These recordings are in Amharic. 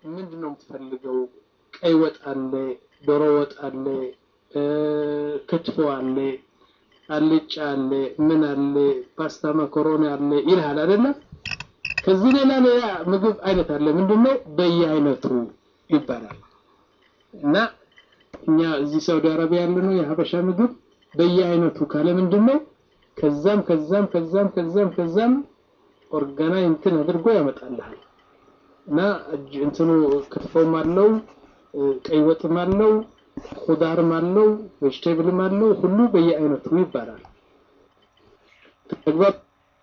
ምንድን ነው የምትፈልገው? ቀይ ወጥ አለ፣ ዶሮ ወጥ አለ፣ ክትፎ አለ፣ አልጫ አለ፣ ምን አለ፣ ፓስታ መኮሮኒ አለ ይልሃል አይደለም? ከዚህ ሌላ ሌላ ምግብ አይነት አለ። ምንድነው በየአይነቱ ይባላል። እና እኛ እዚህ ሳውዲ አረቢያ ያለ ነው የሀበሻ ምግብ በየአይነቱ ካለ ምንድነው ከዛም ከዛም ከዛም ከዛም ከዛም ኦርጋናይ እንትን አድርጎ ያመጣልሃል። እና እንትኑ ክትፎም አለው፣ ቀይ ወጥም አለው፣ ኩዳርም አለው፣ ቬጅቴብልም አለው። ሁሉ በየአይነቱ ይባላል። ተግባር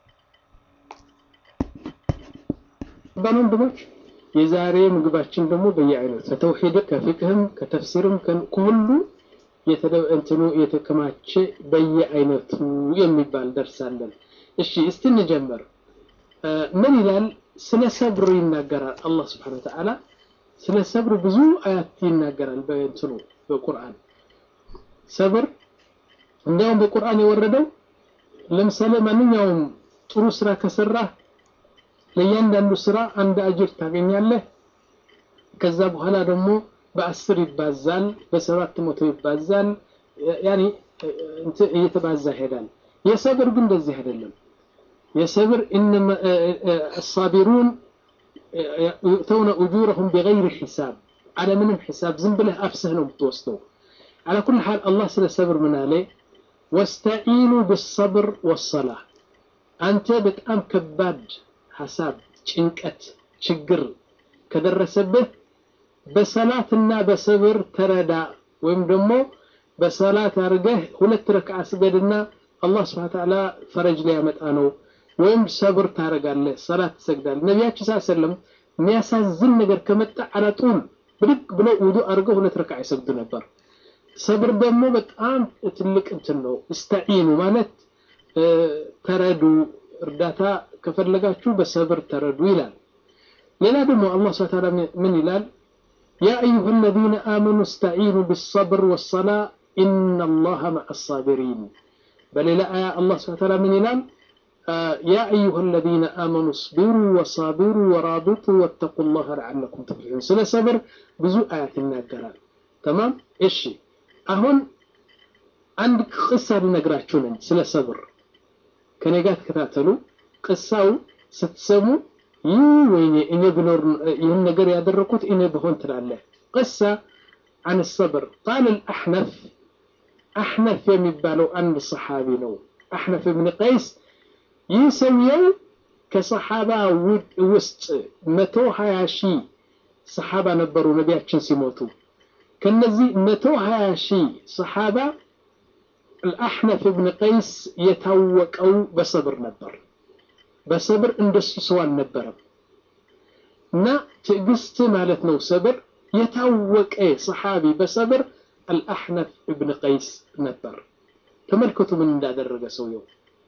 ወንድሞች የዛሬ ምግባችን ደግሞ በየአይነቱ ከተውሂድ ከፍቅህም ከተፍሲርም ከሁሉ እንትኑ የተከማቸ በየአይነቱ የሚባል ደርሳለን። እሺ እስቲ እንጀምር። ምን ይላል? ስለ ሰብር ይናገራል አላህ ስብሐነ ወተዓላ። ስለ ሰብር ብዙ አያት ይናገራል በእንትኑ በቁርአን ሰብር። እንዲያውም በቁርአን የወረደው ለምሳሌ ማንኛውም ጥሩ ስራ ከሰራህ ለእያንዳንዱ ስራ አንድ አጅር ታገኛለህ። ከዛ በኋላ ደግሞ በአስር ይባዛል፣ በሰባት መቶ ይባዛል። ያኔ እየተባዛ ይሄዳል። የሰብር ግን እንደዚህ አይደለም። የሰብር አሳቢሩን ዩእተውነ ኡጁረሁም ቢገይሪ ሒሳብ አለምንም ሒሳብ ዝም ብለህ አፍስህ ነው የምትወስደው። አላ ኩል ሓል አላህ ስለ ሰብር ምን አለ? ወስተዒኑ ብሰብር ወሰላ አንተ በጣም ከባድ ሀሳብ፣ ጭንቀት፣ ችግር ከደረሰብህ በሰላትና በሰብር ተረዳ። ወይም ደግሞ በሰላት አድርገህ ሁለት ረክዓ ስገድና አላህ ስብሐነ ወተዓላ ፈረጅ ሊያመጣ ነው። ወይም ሰብር ታደርጋለህ፣ ሰላት ትሰግዳለህ። ነቢያችን ሰለላሁ ዐለይሂ ወሰለም የሚያሳዝን ነገር ከመጣ አላጡል ብድግ ብለው ውዱእ አድርገው ሁለት ረክዓ ይሰግዱ ነበር። ሰብር ደግሞ በጣም ትልቅ እንትን ነው። እስተዒኑ ማለት ተረዱ እርዳታ ከፈለጋችሁ በሰብር ተረዱ ይላል። ሌላ ደግሞ አላህ ስብሐ ወተዓላ ምን ይላል? ያ አዩሃ አለዚነ አመኑ እስተዒኑ ቢሰብር ወሰላ ኢነላሀ መዐ አሳቢሪን። በሌላ አያ አላህ ስብሐ ወተዓላ ምን ይላል? ያ አዩሃ አለዚነ አመኑ እስቢሩ ወሳቢሩ ወራቢጡ ወተቁላሀ ለዐለኩም ትፍሊሑን። ስለ ሰብር ብዙ አያት ይናገራል። ተማም እሺ። አሁን አንድ ቅሳ ልነግራችሁ ነኝ ስለ ሰብር ከኔ ጋር ተከታተሉ። ቅሳው ስትሰሙ ይህ ወይኔ እኔ ብኖር ይህን ነገር ያደረኩት እኔ ብሆን ትላለህ። ቅሳ አን ሰብር ቃል አሕነፍ አሕነፍ የሚባለው አንድ ሰሓቢ ነው። አሕነፍ ብን ቀይስ ይህ ሰውየው ከሰሓባ ውስጥ መቶ ሀያ ሺህ ሰሓባ ነበሩ ነቢያችን ሲሞቱ። ከነዚህ መቶ ሀያ ሺህ ሰሓባ አልአሕነፍ ብን ቀይስ የታወቀው በሰብር ነበር። በሰብር እንደሱ ሰው አልነበረም። እና ትዕግስት ማለት ነው ሰብር። የታወቀ ሰሓቢ በሰብር አልአሕነፍ ብን ቀይስ ነበር። ተመልከቱ ምን እንዳደረገ ሰውየው።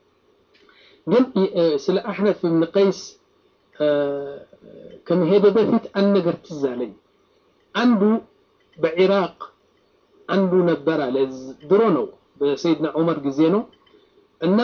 ግን ስለ አሕነፍ ብን ቀይስ ከመሄደ በፊት አንድ ነገር ትዝ አለኝ። አንዱ በኢራቅ አንዱ ነበር አለ ድሮ ነው በሰይድና ዑመር ጊዜ ነው እና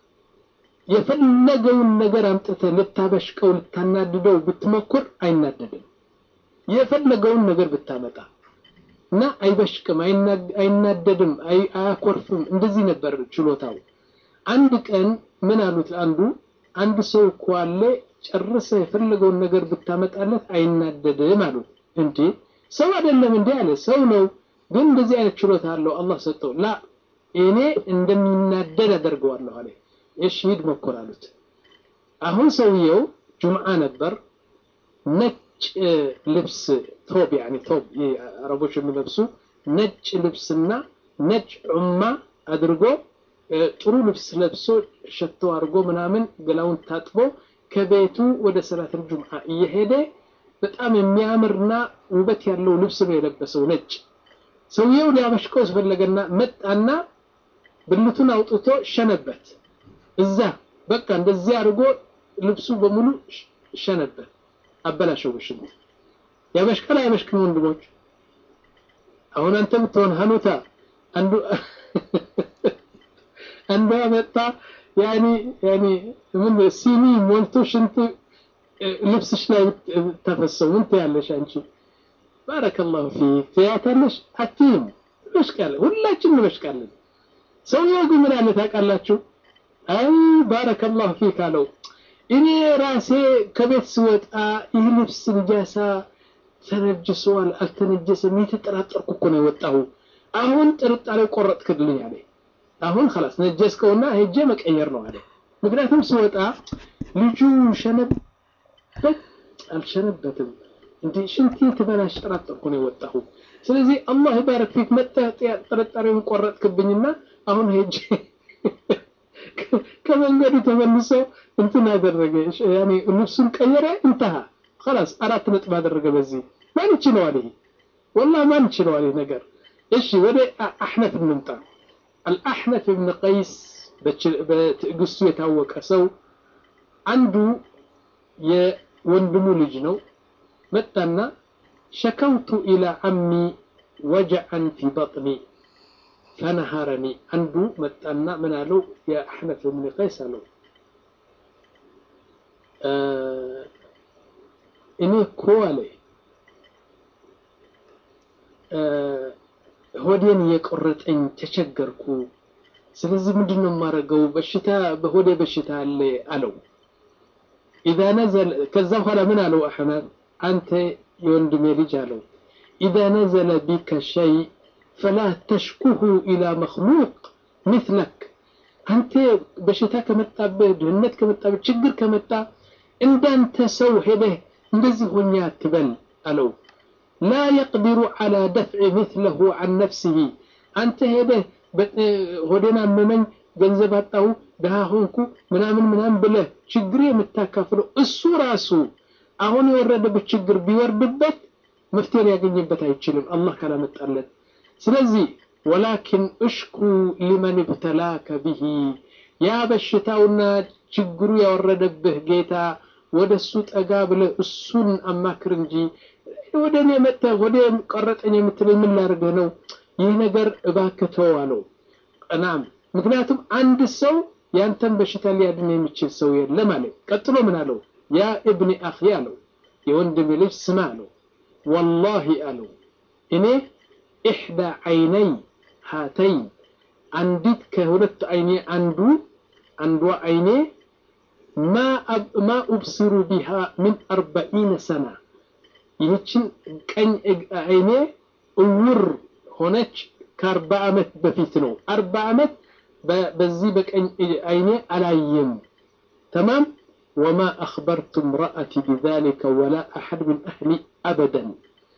የፈለገውን ነገር አምጥተህ ልታበሽቀው ልታናድደው ብትሞክር አይናደድም። የፈለገውን ነገር ብታመጣ እና አይበሽቅም፣ አይናደድም፣ አያኮርፍም። እንደዚህ ነበር ችሎታው። አንድ ቀን ምን አሉት አንዱ አንድ ሰው እኮ አለ ጨርሰ የፈለገውን ነገር ብታመጣለት አይናደድም አሉት። እንዴ ሰው አይደለም እንዴ አለ። ሰው ነው ግን እንደዚህ አይነት ችሎታ አለው አላህ ሰጠው። ላ እኔ እንደሚናደድ አደርገዋለሁ አለ። እሺ ሂድ ሞክር አሉት። አሁን ሰውየው ጁምዓ ነበር። ነጭ ልብስ ቶብ ያኒ ቶብ አረቦች የሚለብሱ ነጭ ልብስና ነጭ ዑማ አድርጎ ጥሩ ልብስ ለብሶ ሸቶ አድርጎ ምናምን ገላውን ታጥቦ ከቤቱ ወደ ሰላተል ጁምዓ እየሄደ በጣም የሚያምርና ውበት ያለው ልብስ ነው የለበሰው ነጭ። ሰውየው ሊያበሽቀው ስፈለገና መጣና ብልቱን አውጥቶ ሸነበት። እዛ በቃ እንደዚህ አድርጎ ልብሱ በሙሉ ሸነበት፣ አበላሸው። በሽሙ ያበሽቃል አያበሽቅም? ወንድሞች አሁን አንተ የምትሆን ሀኑታ አንዱ አንዷ መጣ ያኒ ያኒ ምን ሲኒ ሞልቶ ሽንት ልብስሽ ላይ ተፈሰው ምን ትያለሽ አንቺ? ባረከላሁ ፊክ ትያታለሽ? አትይም። እንበሽቃለን፣ ሁላችን እንበሽቃለን። ሰውየው ግን ምን አለ ታውቃላችሁ? አይ ባረከላሁ ፊክ አለው። እኔ ራሴ ከቤት ስወጣ ይህ ልብስ ንጃሳ ተነጅሰዋል አልተነጀሰም የተጠራጠርኩ እኮ ነው የወጣሁ። አሁን ጥርጣሬ ቆረጥክልኝ አለ። አሁን خلاص ነጀስከውና ሄጄ መቀየር ነው አለ። ምክንያቱም ስወጣ ልጁ ሸነበት አልሸነበትም እንዴ ሽንቲ ትበላሽ ጠራጠርኩ ነው የወጣሁ። ስለዚህ አላህ ይባረክ ፊክ መጥተህ ጥርጣሬውን ቆረጥክብኝና አሁን ሄጄ ከመንገዱ ተመልሶ እንትን አደረገ ያኔ ልብሱን ቀየረ እንተሃ خلاص አራት ነጥብ አደረገ። በዚህ ማን ይችለዋል? ይሄ والله ማን ይችለዋል ይሄ ነገር? እሺ ወደ አሕነፍ እንምጣ። አልአሕነፍ ብን ቀይስ በትዕግስቱ የታወቀ ሰው አንዱ የወንድሙ ልጅ ነው። መጣና ሸከውቱ ኢላ አሚ ወጀዐን ፊ በጥኒ ፈነሃረኒ። አንዱ መጣና ምን አለው? የአሕነፍ ብን ቀይስ አለው እኔ እኮ አለ ሆዴን እየቆረጠኝ ተቸገርኩ። ስለዚህ ምንድን ነው የማደርገው? በሽታ በሆዴ በሽታ አለ አለው። ኢዛ ነዘለ ከዛ በኋላ ምን አለው አሕመድ አንተ የወንድሜ ልጅ አለው ኢዛ ነዘለ ቢከ ሸይ ፈላ ተሽኩሁ ኢላ መክሉቅ ሚትለክ አንተ በሽታ ከመጣብህ ድህነት ከመጣብህ ችግር ከመጣ እንዳንተ ሰው ሄደህ እንደዚህ ሆኛ አትበል አለው ላ የቅዲሩ ዓላ ደፍዒ ምትለሁ አን ነፍሲሂ አንተ ሄደህ ሆዴን አመመኝ ገንዘብ አጣሁ ድሃ ሆንኩ ምናምን ምናምን ብለህ ችግር የምታካፍለው እሱ ራሱ አሁን የወረደበት ችግር ቢወርድበት መፍትሄ ሊያገኝበት አይችልም አላህ ካላመጣለት ስለዚህ ወላኪን እሽኩ ሊመን ብተላከ ብሂ ያ በሽታውና ችግሩ ያወረደብህ ጌታ ወደ እሱ ጠጋ ብለህ እሱን አማክር እንጂ ወደ እኔ መጥተህ ወደ ቀረጠኝ የምትለኝ ምን ላድርግህ ነው? ይህ ነገር እባክህ ተው አለው። ናም ምክንያቱም አንድ ሰው ያንተን በሽታ ሊያድን የሚችል ሰው የለም አለ። ቀጥሎ ምን አለው? ያ እብኒ አኺ አለው፣ የወንድሜ ልጅ ስማ አለው። ወላሂ አለው እኔ ኢሕዳ ዓይነይ ሃተይን አንዲት ከሁለት አይኔ አንዱ አንዷ አይኔ ማ ኡብሲሩ ቢሃ ምን አርበዒነ ሰና ይህችን ቀኝ አይኔ እውር ሆነች ከአርባ ዓመት በፊት ነው። አርባ ዓመት በዚህ በቀኝ አይኔ አላየም። ተማም ወማ አኽበርቱ እምረአቲ ቢዛሊከ ወላ አሐድ ምን አህሊ አበደን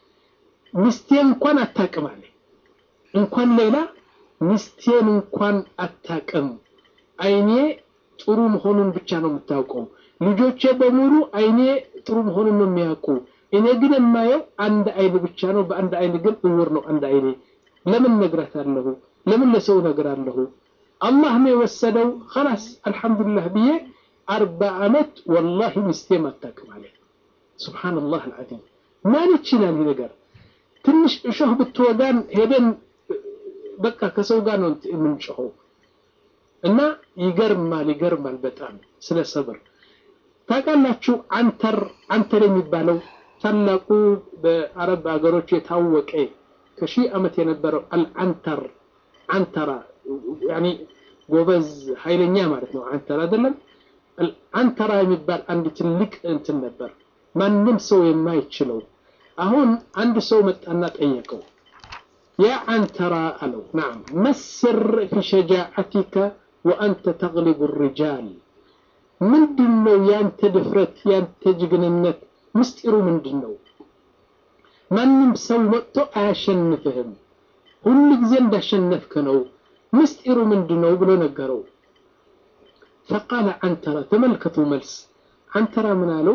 ሚስቴን እንኳን አታቅም አለ። እንኳን ሌላ ሚስቴን እንኳን አታቅም። አይኔ ጥሩ መሆኑን ብቻ ነው የምታውቀው። ልጆቼ በሙሉ አይኔ ጥሩ መሆኑን ነው የሚያውቁ። እኔ ግን የማየው አንድ አይን ብቻ ነው። በአንድ አይን ግን እውር ነው አንድ አይኔ። ለምን ነግራታለሁ? ለምን ለሰው ነግራለሁ? አላህ ነው የወሰደው። ኸላስ አልሐምዱሊላህ ብዬ አርባ ዓመት ወላሂ ሚስቴም አታውቅም አለ። ሱብሓነላህ አልዓዚም። ማን ይችላል ይህ ነገር? ትንሽ እሾህ ብትወጋን ሄደን በቃ ከሰው ጋር ነው የምንጮኸው። እና ይገርማል ይገርማል በጣም ስለ ሰብር ታውቃላችሁ። አንተር አንተር የሚባለው ታላቁ በአረብ ሀገሮች የታወቀ ከሺህ ዓመት የነበረው አልአንተር አንተራ ያኒ ጎበዝ ኃይለኛ ማለት ነው። አንተር አይደለም አንተራ የሚባል አንድ ትልቅ እንትን ነበር፣ ማንም ሰው የማይችለው። አሁን አንድ ሰው መጣና ጠየቀው፣ ያ አንተራ አለው፣ ናም መስር ፊ ሸጃዓቲከ ወአንተ ተግሊቡ ሪጃል ምንድን ነው ያንተ ድፍረት ያንተ ጀግንነት ምስጢሩ ምንድን ነው? ማንም ሰው መጥቶ አያሸንፍህም፣ ሁሉ ጊዜ እንዳሸነፍክ ነው። ምስጢሩ ምንድን ነው ብሎ ነገረው። ፈቃለ አንተራ ተመልከቱ መልስ አንተራ ምን አለው?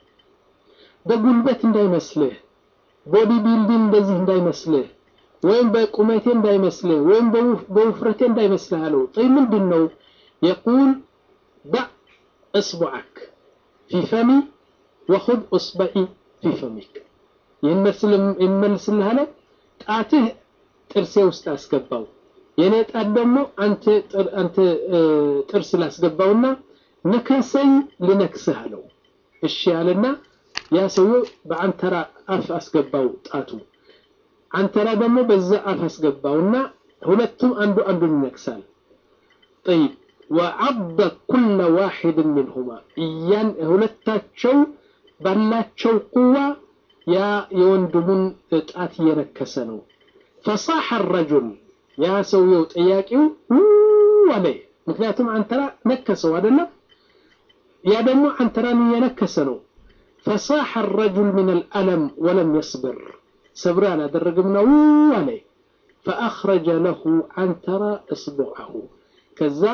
በጉልበት እንዳይመስልህ፣ ቦዲ ቢልዲንግ እንደዚህ እንዳይመስልህ፣ ወይም በቁመቴ እንዳይመስልህ፣ ወይም በውፍረቴ እንዳይመስልህ አለው። ጠይ ምንድን ነው የቁል ዳዕ እስቡዐክ ፊ ፈሚ ወኹድ እስበዒ ፊ ፈሚክ። ይህን ይመልስልህ አለ። ጣትህ ጥርሴ ውስጥ አስገባው፣ የእኔ ጣት ደግሞ አንተ ጥርስ ላስገባውና ንከሰኝ ልነክስህ አለው። እሺ ያለና ያ ሰውዬው በአንተራ አፍ አስገባው ጣቱ አንተራ ደግሞ በዛ አፍ አስገባውና ሁለቱም አንዱ አንዱን ይነክሳል ጠይብ ወዐض ኩለ ዋሒድ ሚንሁማ እያን ሁለታቸው ባላቸው ቁዋ ያ የወንድሙን ጣት እየነከሰ ነው ፈሳሐ ረጁል ያ ሰውየው ጠያቂው አለ ምክንያቱም አንተራ ነከሰው አይደለም ያ ደግሞ አንተራን እየነከሰ ነው ፈሳሐ ረጁል ምን አልአለም ወለም የስብር ሰብር አላደረግም ነው አለ ፈአኽረጀ ለሁ አንተራ እስቡዐሁ ከዛ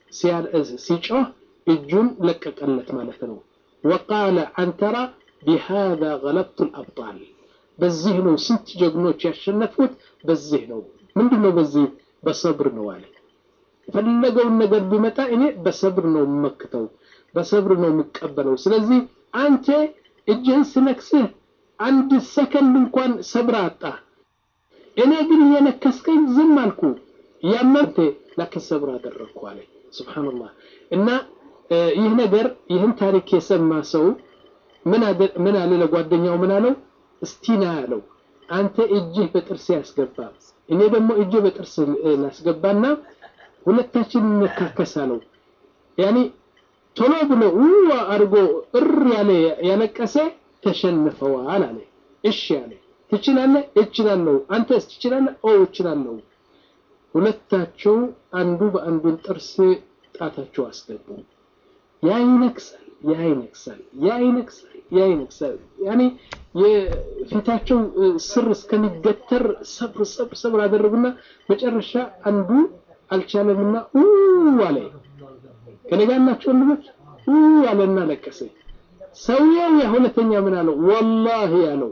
ሲጮህ እጁን ለቀቀለት ማለት ነው ወቃለ አንተራ ቢሃذا ገለብቱ ልአብጣል በዚህ ነው ስንት ጀግኖች ያሸነፉት በዚህ ነው ምንድን ነው በዚህ በሰብር ነው አለ የፈለገውን ነገር ቢመጣ እኔ በሰብር ነው የምመክተው በሰብር ነው የምቀበለው ስለዚህ አንተ እጅህን ስነክስህ አንድ ሰከንድ እንኳን ሰብር አጣ እኔ ግን እየነከስከኝ ዝም አልኩ ያመንቴ ላኪን ሰብር አደረግኩ አለ ስብሓንላህ እና ይህ ነገር ይህን ታሪክ የሰማ ሰው ምን አለ ለጓደኛው ምን አለው እስቲና ያለው አንተ እጅህ በጥርስ ያስገባ እኔ ደግሞ እጅ በጥርስ ላስገባና ሁለታችን እንካከስ አለው ያኒ ቶሎ ብሎ ውዋ አድርጎ እር ያለ ያለቀሰ ተሸንፈዋል አለ እሺ አለ ትችላለህ እችላለሁ አንተስ ትችላለህ ኦ እችላለሁ ሁለታቸው አንዱ በአንዱን ጥርስ ጣታቸው አስገቡ ያ ይነክሳል ያ ይነክሳል ያ ይነክሳል ያ ይነክሳል ያኔ የፊታቸው ስር እስከሚገተር ሰብር ሰብር ሰብር አደረጉና መጨረሻ አንዱ አልቻለምና አለ ከነጋር ናቸው ወንድሞች አለና ለቀሰ ሰውየው የሁለተኛ ምን አለው ወላሂ ያለው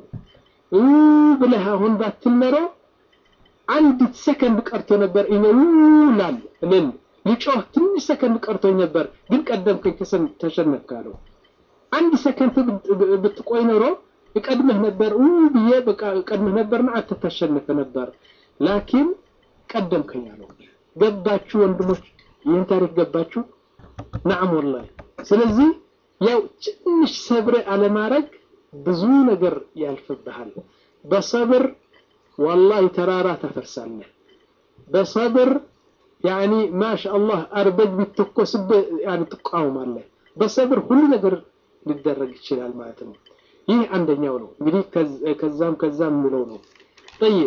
ብለህ አሁን ባትል አንዲት ሰከንድ ቀርቶ ነበር እኔ ላል ልል ሊጮህ ትንሽ ሰከንድ ቀርቶኝ ነበር ግን ቀደምከኝ ተሸነፍክ አለው አንድ ሰከንድ ብትቆይ ኖሮ እቀድምህ ነበር ብዬ በቃ እቀድምህ ነበርና አንተ ታሸንፍ ነበር ላኪን ቀደምከኝ አለው ገባችሁ ወንድሞች ይህን ታሪክ ገባችሁ ናም ወላሂ ስለዚህ ያው ትንሽ ሰብር አለማድረግ ብዙ ነገር ያልፍብሃል በሰብር ወላሂ ተራራ ታፈርሳለህ በሰብር ያኒ ማሻአላህ አርበጅ ቢተኮስብህ ያኒ ትቃወማለህ በሰብር ሁሉ ነገር ሊደረግ ይችላል ማለት ነው ይህ አንደኛው ነው እንግዲህ ከዛም ከዛም የሚለው ነው ጠይብ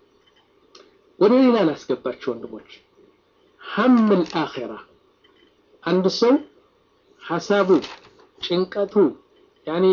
ወደ ሌላ ላስገባችሁ ወንድሞች ሀም ልአኼራ አንድ ሰው ሀሳቡ ጭንቀቱ ያኒ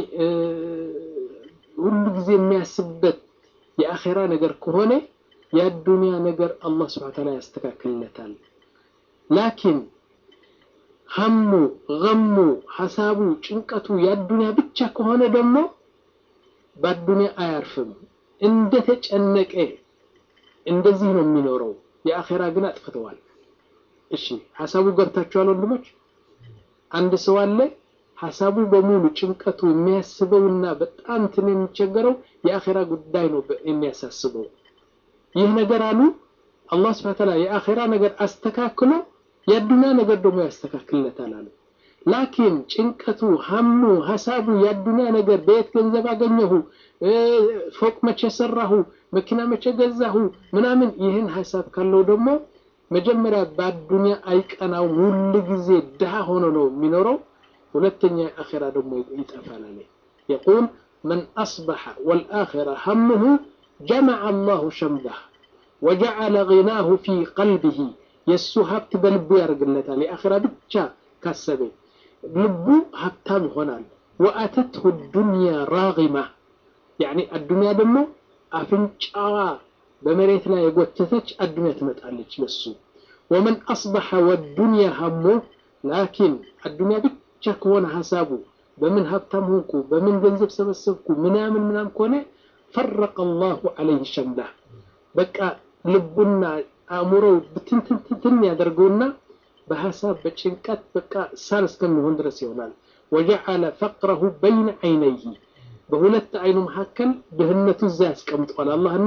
ሁሉ ጊዜ የሚያስብበት የአኼራ ነገር ከሆነ የአዱንያ ነገር አላህ ስብሐ ተዓላ ያስተካክልለታል ላኪን ሀሙ ገሙ ሀሳቡ ጭንቀቱ የአዱንያ ብቻ ከሆነ ደግሞ በአዱንያ አያርፍም እንደተጨነቀ እንደዚህ ነው የሚኖረው የአኼራ ግን አጥፍተዋል እሺ ሀሳቡ ገብታችኋል ወንድሞች አንድ ሰው አለ ሀሳቡ በሙሉ ጭንቀቱ የሚያስበውና በጣም እንትን የሚቸገረው የአኼራ ጉዳይ ነው የሚያሳስበው ይህ ነገር አሉ አላህ ስብሐ ተዓላ የአኼራ ነገር አስተካክሎ የአዱንያ ነገር ደግሞ ያስተካክልለታል አሉ ላኪን ጭንቀቱ ሀሙ ሀሳቡ የአዱንያ ነገር በየት ገንዘብ አገኘሁ ፎቅ መቼ ሰራሁ መኪና መቼ ገዛሁ ምናምን ይህን ሀሳብ ካለው ደግሞ መጀመሪያ በአዱንያ አይቀናውም ሁሉ ጊዜ ድሃ ሆኖ ነው የሚኖረው ሁለተኛ አኼራ ደግሞ ይጠፋል አለ የቁል መን አስበሐ ወልአኼራ ሀምሁ ጀመዐ አላሁ ሸምዳህ ወጀዐለ ጊናሁ ፊ ቀልቢሂ የእሱ ሀብት በልቡ ያደርግለታል የአኼራ ብቻ ካሰበ ልቡ ሀብታም ይሆናል ወአተትሁ ዱንያ ራጊማ ያኒ አዱንያ ደግሞ አፍንጫዋ በመሬት ላይ የጎተተች አዱንያ ትመጣለች ለሱ ወመን አስበሐ ወዱንያ ሀሞ ላኪን አዱንያ ብቻ ከሆነ ሀሳቡ በምን ሀብታም ሆንኩ በምን ገንዘብ ሰበሰብኩ ምናምን ምናምን ከሆነ ፈረቀ አላሁ ዐለይህ ሸምዳህ በቃ ልቡና አእምሮው ብትንትንትን ያደርገውና በሀሳብ በጭንቀት በቃ ሳል እስከሚሆን ድረስ ይሆናል ወጀዐለ ፈቅረሁ በይነ ዐይነይህ በሁለት አይኑ መካከል ድህነቱ እዛ ያስቀምጠዋል አላህና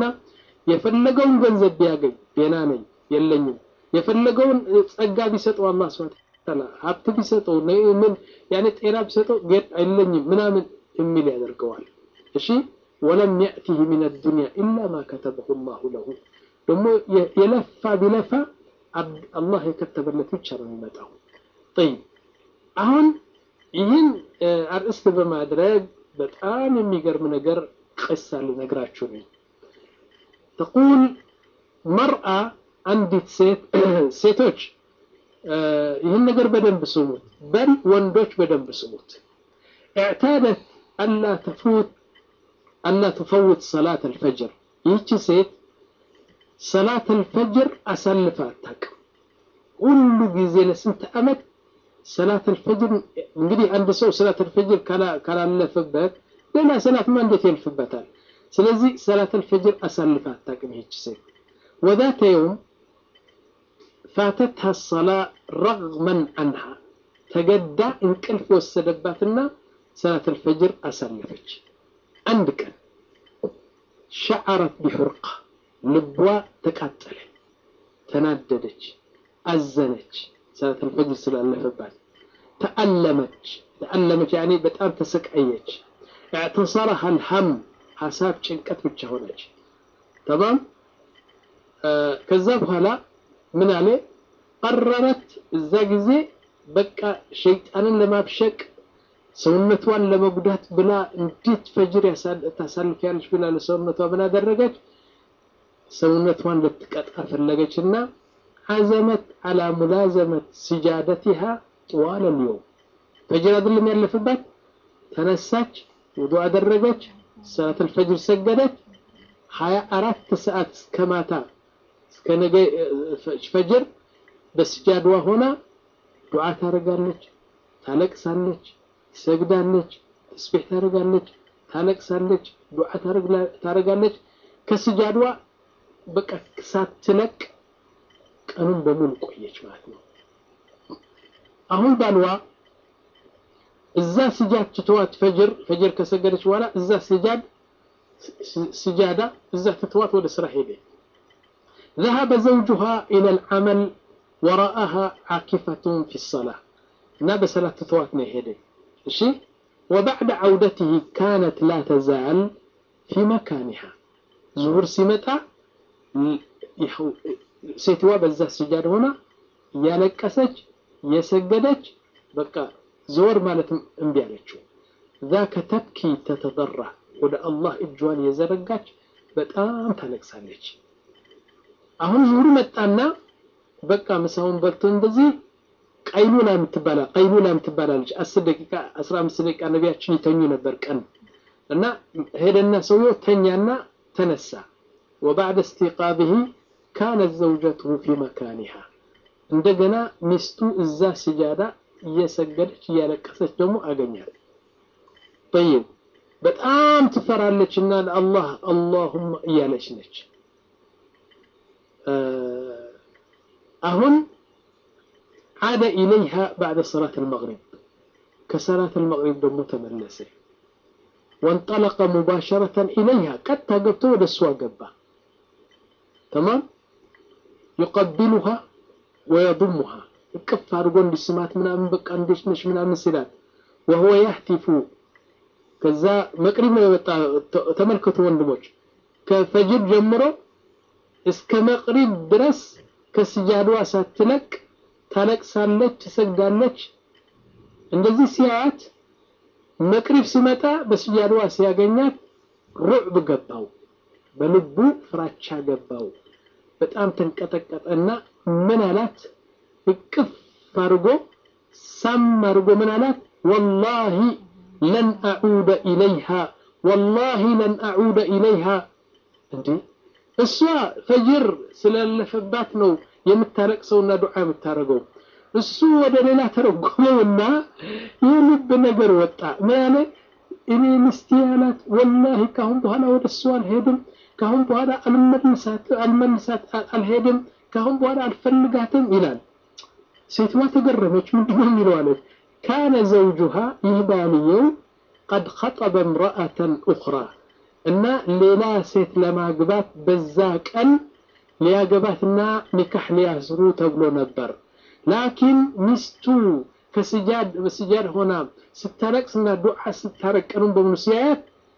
የፈለገውን ገንዘብ ቢያገኝ ጤና ነኝ የለኝም የፈለገውን ጸጋ ቢሰጠው አላህ ስብሐ ሀብት ቢሰጠው ምን ያኔ ጤና ቢሰጠው ጌጥ አይለኝም ምናምን የሚል ያደርገዋል። እሺ ወለም የእቲህ ሚን አዱንያ ኢላ ማ ከተበሁ ላሁ ለሁ ደግሞ የለፋ ቢለፋ አላህ የከተበለት ብቻ ነው የሚመጣው። ጠይብ አሁን ይህን አርእስት በማድረግ በጣም የሚገርም ነገር ቅሳ ልነግራችሁ ነኝ። ተቁል መርአ አንዲት ሴት ሴቶች ይህን ነገር በደንብ ስሙት፣ በል ወንዶች በደንብ ስሙት። اعتادت ألا تفوت ألا تفوت صلاة الفجر ይህቺ ሴት ሰላት አልፈጅር አሳልፋ አታውቅም። ሁሉ ጊዜ ለስንት ዓመት ሰላት አልፈጅር እንግዲህ አንድ ሰው ሰላት አልፈጅር ካላለፈበት ሌላ ሰላትማ እንዴት ያልፍበታል? ስለዚህ ሰላት አልፈጅር አሳልፋ አታውቅም ይህች ሴት። ወዛተ የውም ፋተትሃ ሰላ ረግመን አንሃ ተገዳ እንቅልፍ ወሰደባትና ሰላት አልፈጅር አሳለፈች። አንድ ቀን ሸዓረት ቢሑርቃ ልቧ ተቃጠለ፣ ተናደደች፣ አዘነች። ሰላት አልፈጅር ስላለፈባት ተአለመች ተአለመች ያኔ በጣም ተሰቃየች። اعتصرها الهم ሀሳብ ጭንቀት ብቻ ሆነች። ተማም ከዛ በኋላ ምን አለ ቀረረት እዛ ጊዜ በቃ ሸይጣንን ለማብሸቅ ሰውነቷን ለመጉዳት ብላ እንዴት ፈጅር ታሳልፊያለች ብላ ለሰውነቷ ምን አደረገች? ሰውነቷን ልትቀጣ ፈለገች እና አዘመት አላ ሙላዘመት ሲጃደቲሃ ጥዋለ ልየውም ፈጅር አይደለም ያለፍባት። ተነሳች፣ ውዱ አደረገች፣ ሰላት አልፈጅር ሰገደች። ሀያ አራት ሰዓት እስከ ማታ እስከ ነገ ፈጅር በስጃድዋ ሆና ዱዓ ታደርጋለች፣ ታለቅሳለች፣ ትሰግዳለች፣ ተስቢሕ ታደርጋለች፣ ታለቅሳለች፣ ዱዓ ታደርጋለች። ከስጃድዋ በቃ ሳትለቅ ቀኑን በሙሉ ቆየች ማለት ነው። አሁን ባልዋ እዛ ስጃድ ትተዋት ፈጅር ፈጅር ከሰገደች በኋላ እዛ ስጃድ ስጃዳ እዛ ትተዋት ወደ ስራ ሄደ። ذهب زوجها إلى العمل وراءها عاكفة في الصلاة እና በሰላት ትተዋት ነው ሄደ። እሺ وبعد عودته كانت لا تزال في مكانها ዙሁር ሲመጣ ሴትዋ በዛ ስጃድ ሆና እያለቀሰች የሰገደች በቃ ዘወር ማለትም እምቢ አለችው። ذاك تبكي تتضرع ወደ አላህ እጇን የዘረጋች በጣም ታለቅሳለች። አሁን ዙሁር መጣና በቃ ምሳውን በልቶ እንደዚህ ቀይሉላ የምትባላ ቀይሉላ የምትባላለች አስር ደቂቃ አስራ አምስት ደቂቃ ነቢያችን ይተኙ ነበር ቀን እና ሄደና ሰውየው ተኛና ተነሳ። ወባዕደ እስቲቃብህ ካነት ዘውጀትሁ ፊ መካኒሃ እንደገና ሚስቱ እዛ ስጃዳ እየሰገደች እያለቀሰች ደግሞ አገኛል። ጠይብ በጣም ትፈራለች እና ለአላህ አላሁማ እያለች ነች። አሁን ዓደ ኢለይሃ ባዕደ ሰላት አልመግሪብ ከሰላት አልመግሪብ ደግሞ ተመለሰ። ወንጠለቀ ሙባሸረተን ኢለይሃ ቀጥታ ገብቶ ወደ እሷ ገባ። ተማም ዩቀቢሉሃ ወየضሙሃ እቅፍ አድርጎ እንዲስማት ምናምን በቃ እንዴት ነሽ ምናምን ሲላት ወሁወ ያህቲፉ ከዛ መቅሪብ ነው የመጣ ተመልከቱ ወንድሞች ከፈጅር ጀምሮ እስከ መቅሪብ ድረስ ከስጃድዋ ሳትለቅ ታለቅሳለች፣ ትሰግዳለች። እንደዚህ ሲያያት መቅሪብ ሲመጣ በስጃድዋ ሲያገኛት ሩዕብ ገባው፣ በልቡ ፍራቻ ገባው። በጣም ተንቀጠቀጠና ምን አላት? እቅፍ አድርጎ ሳም አድርጎ ምን አላት? ወላሂ ለን አዑደ ኢለይሃ ወላሂ ለን አዑደ ኢለይሃ እንዴ እሷ ፈጅር ስላለፈባት ነው የምታለቅሰውና ዱዓ የምታደርገው። እሱ ወደ ሌላ ተረጎመውና የልብ ነገር ወጣ። ምን አለ? እኔ ሚስቴ አላት ወላሂ ካሁን በኋላ ወደ እሱ አልሄድም፣ ካሁን በኋላ አልመልሳት አልመልሳት አልሄድም፣ ካሁን በኋላ አልፈልጋትም ይላል። ሴትዋ ተገረመች። ምንድነው የሚለው አለች። ካነ ዘውጁሃ ይህ ባልየው ቀድ ኸጠበ እምረአተን ኡኽራ እና ሌላ ሴት ለማግባት በዛ ቀን ሊያገባትና ኒካህ ሊያስሩ ተብሎ ነበር። ላኪን ሚስቱ ከስጃድ በስጃድ ሆና ስታለቅስና ዱዓ ስታረቀኑን በሙሉ ሲያያት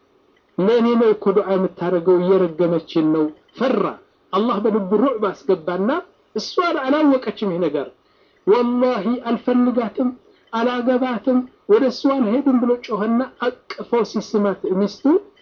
ለእኔ ነው እኮ ዱዓ የምታደርገው እየረገመችን ነው ፈራ አላህ በልቡ ሩዕብ አስገባና እሷ አላወቀችም ይህ ነገር ወላሂ አልፈልጋትም አላገባትም ወደ እሷ አልሄድም ብሎ ጮኸና አቅፈው ሲስማት ሚስቱ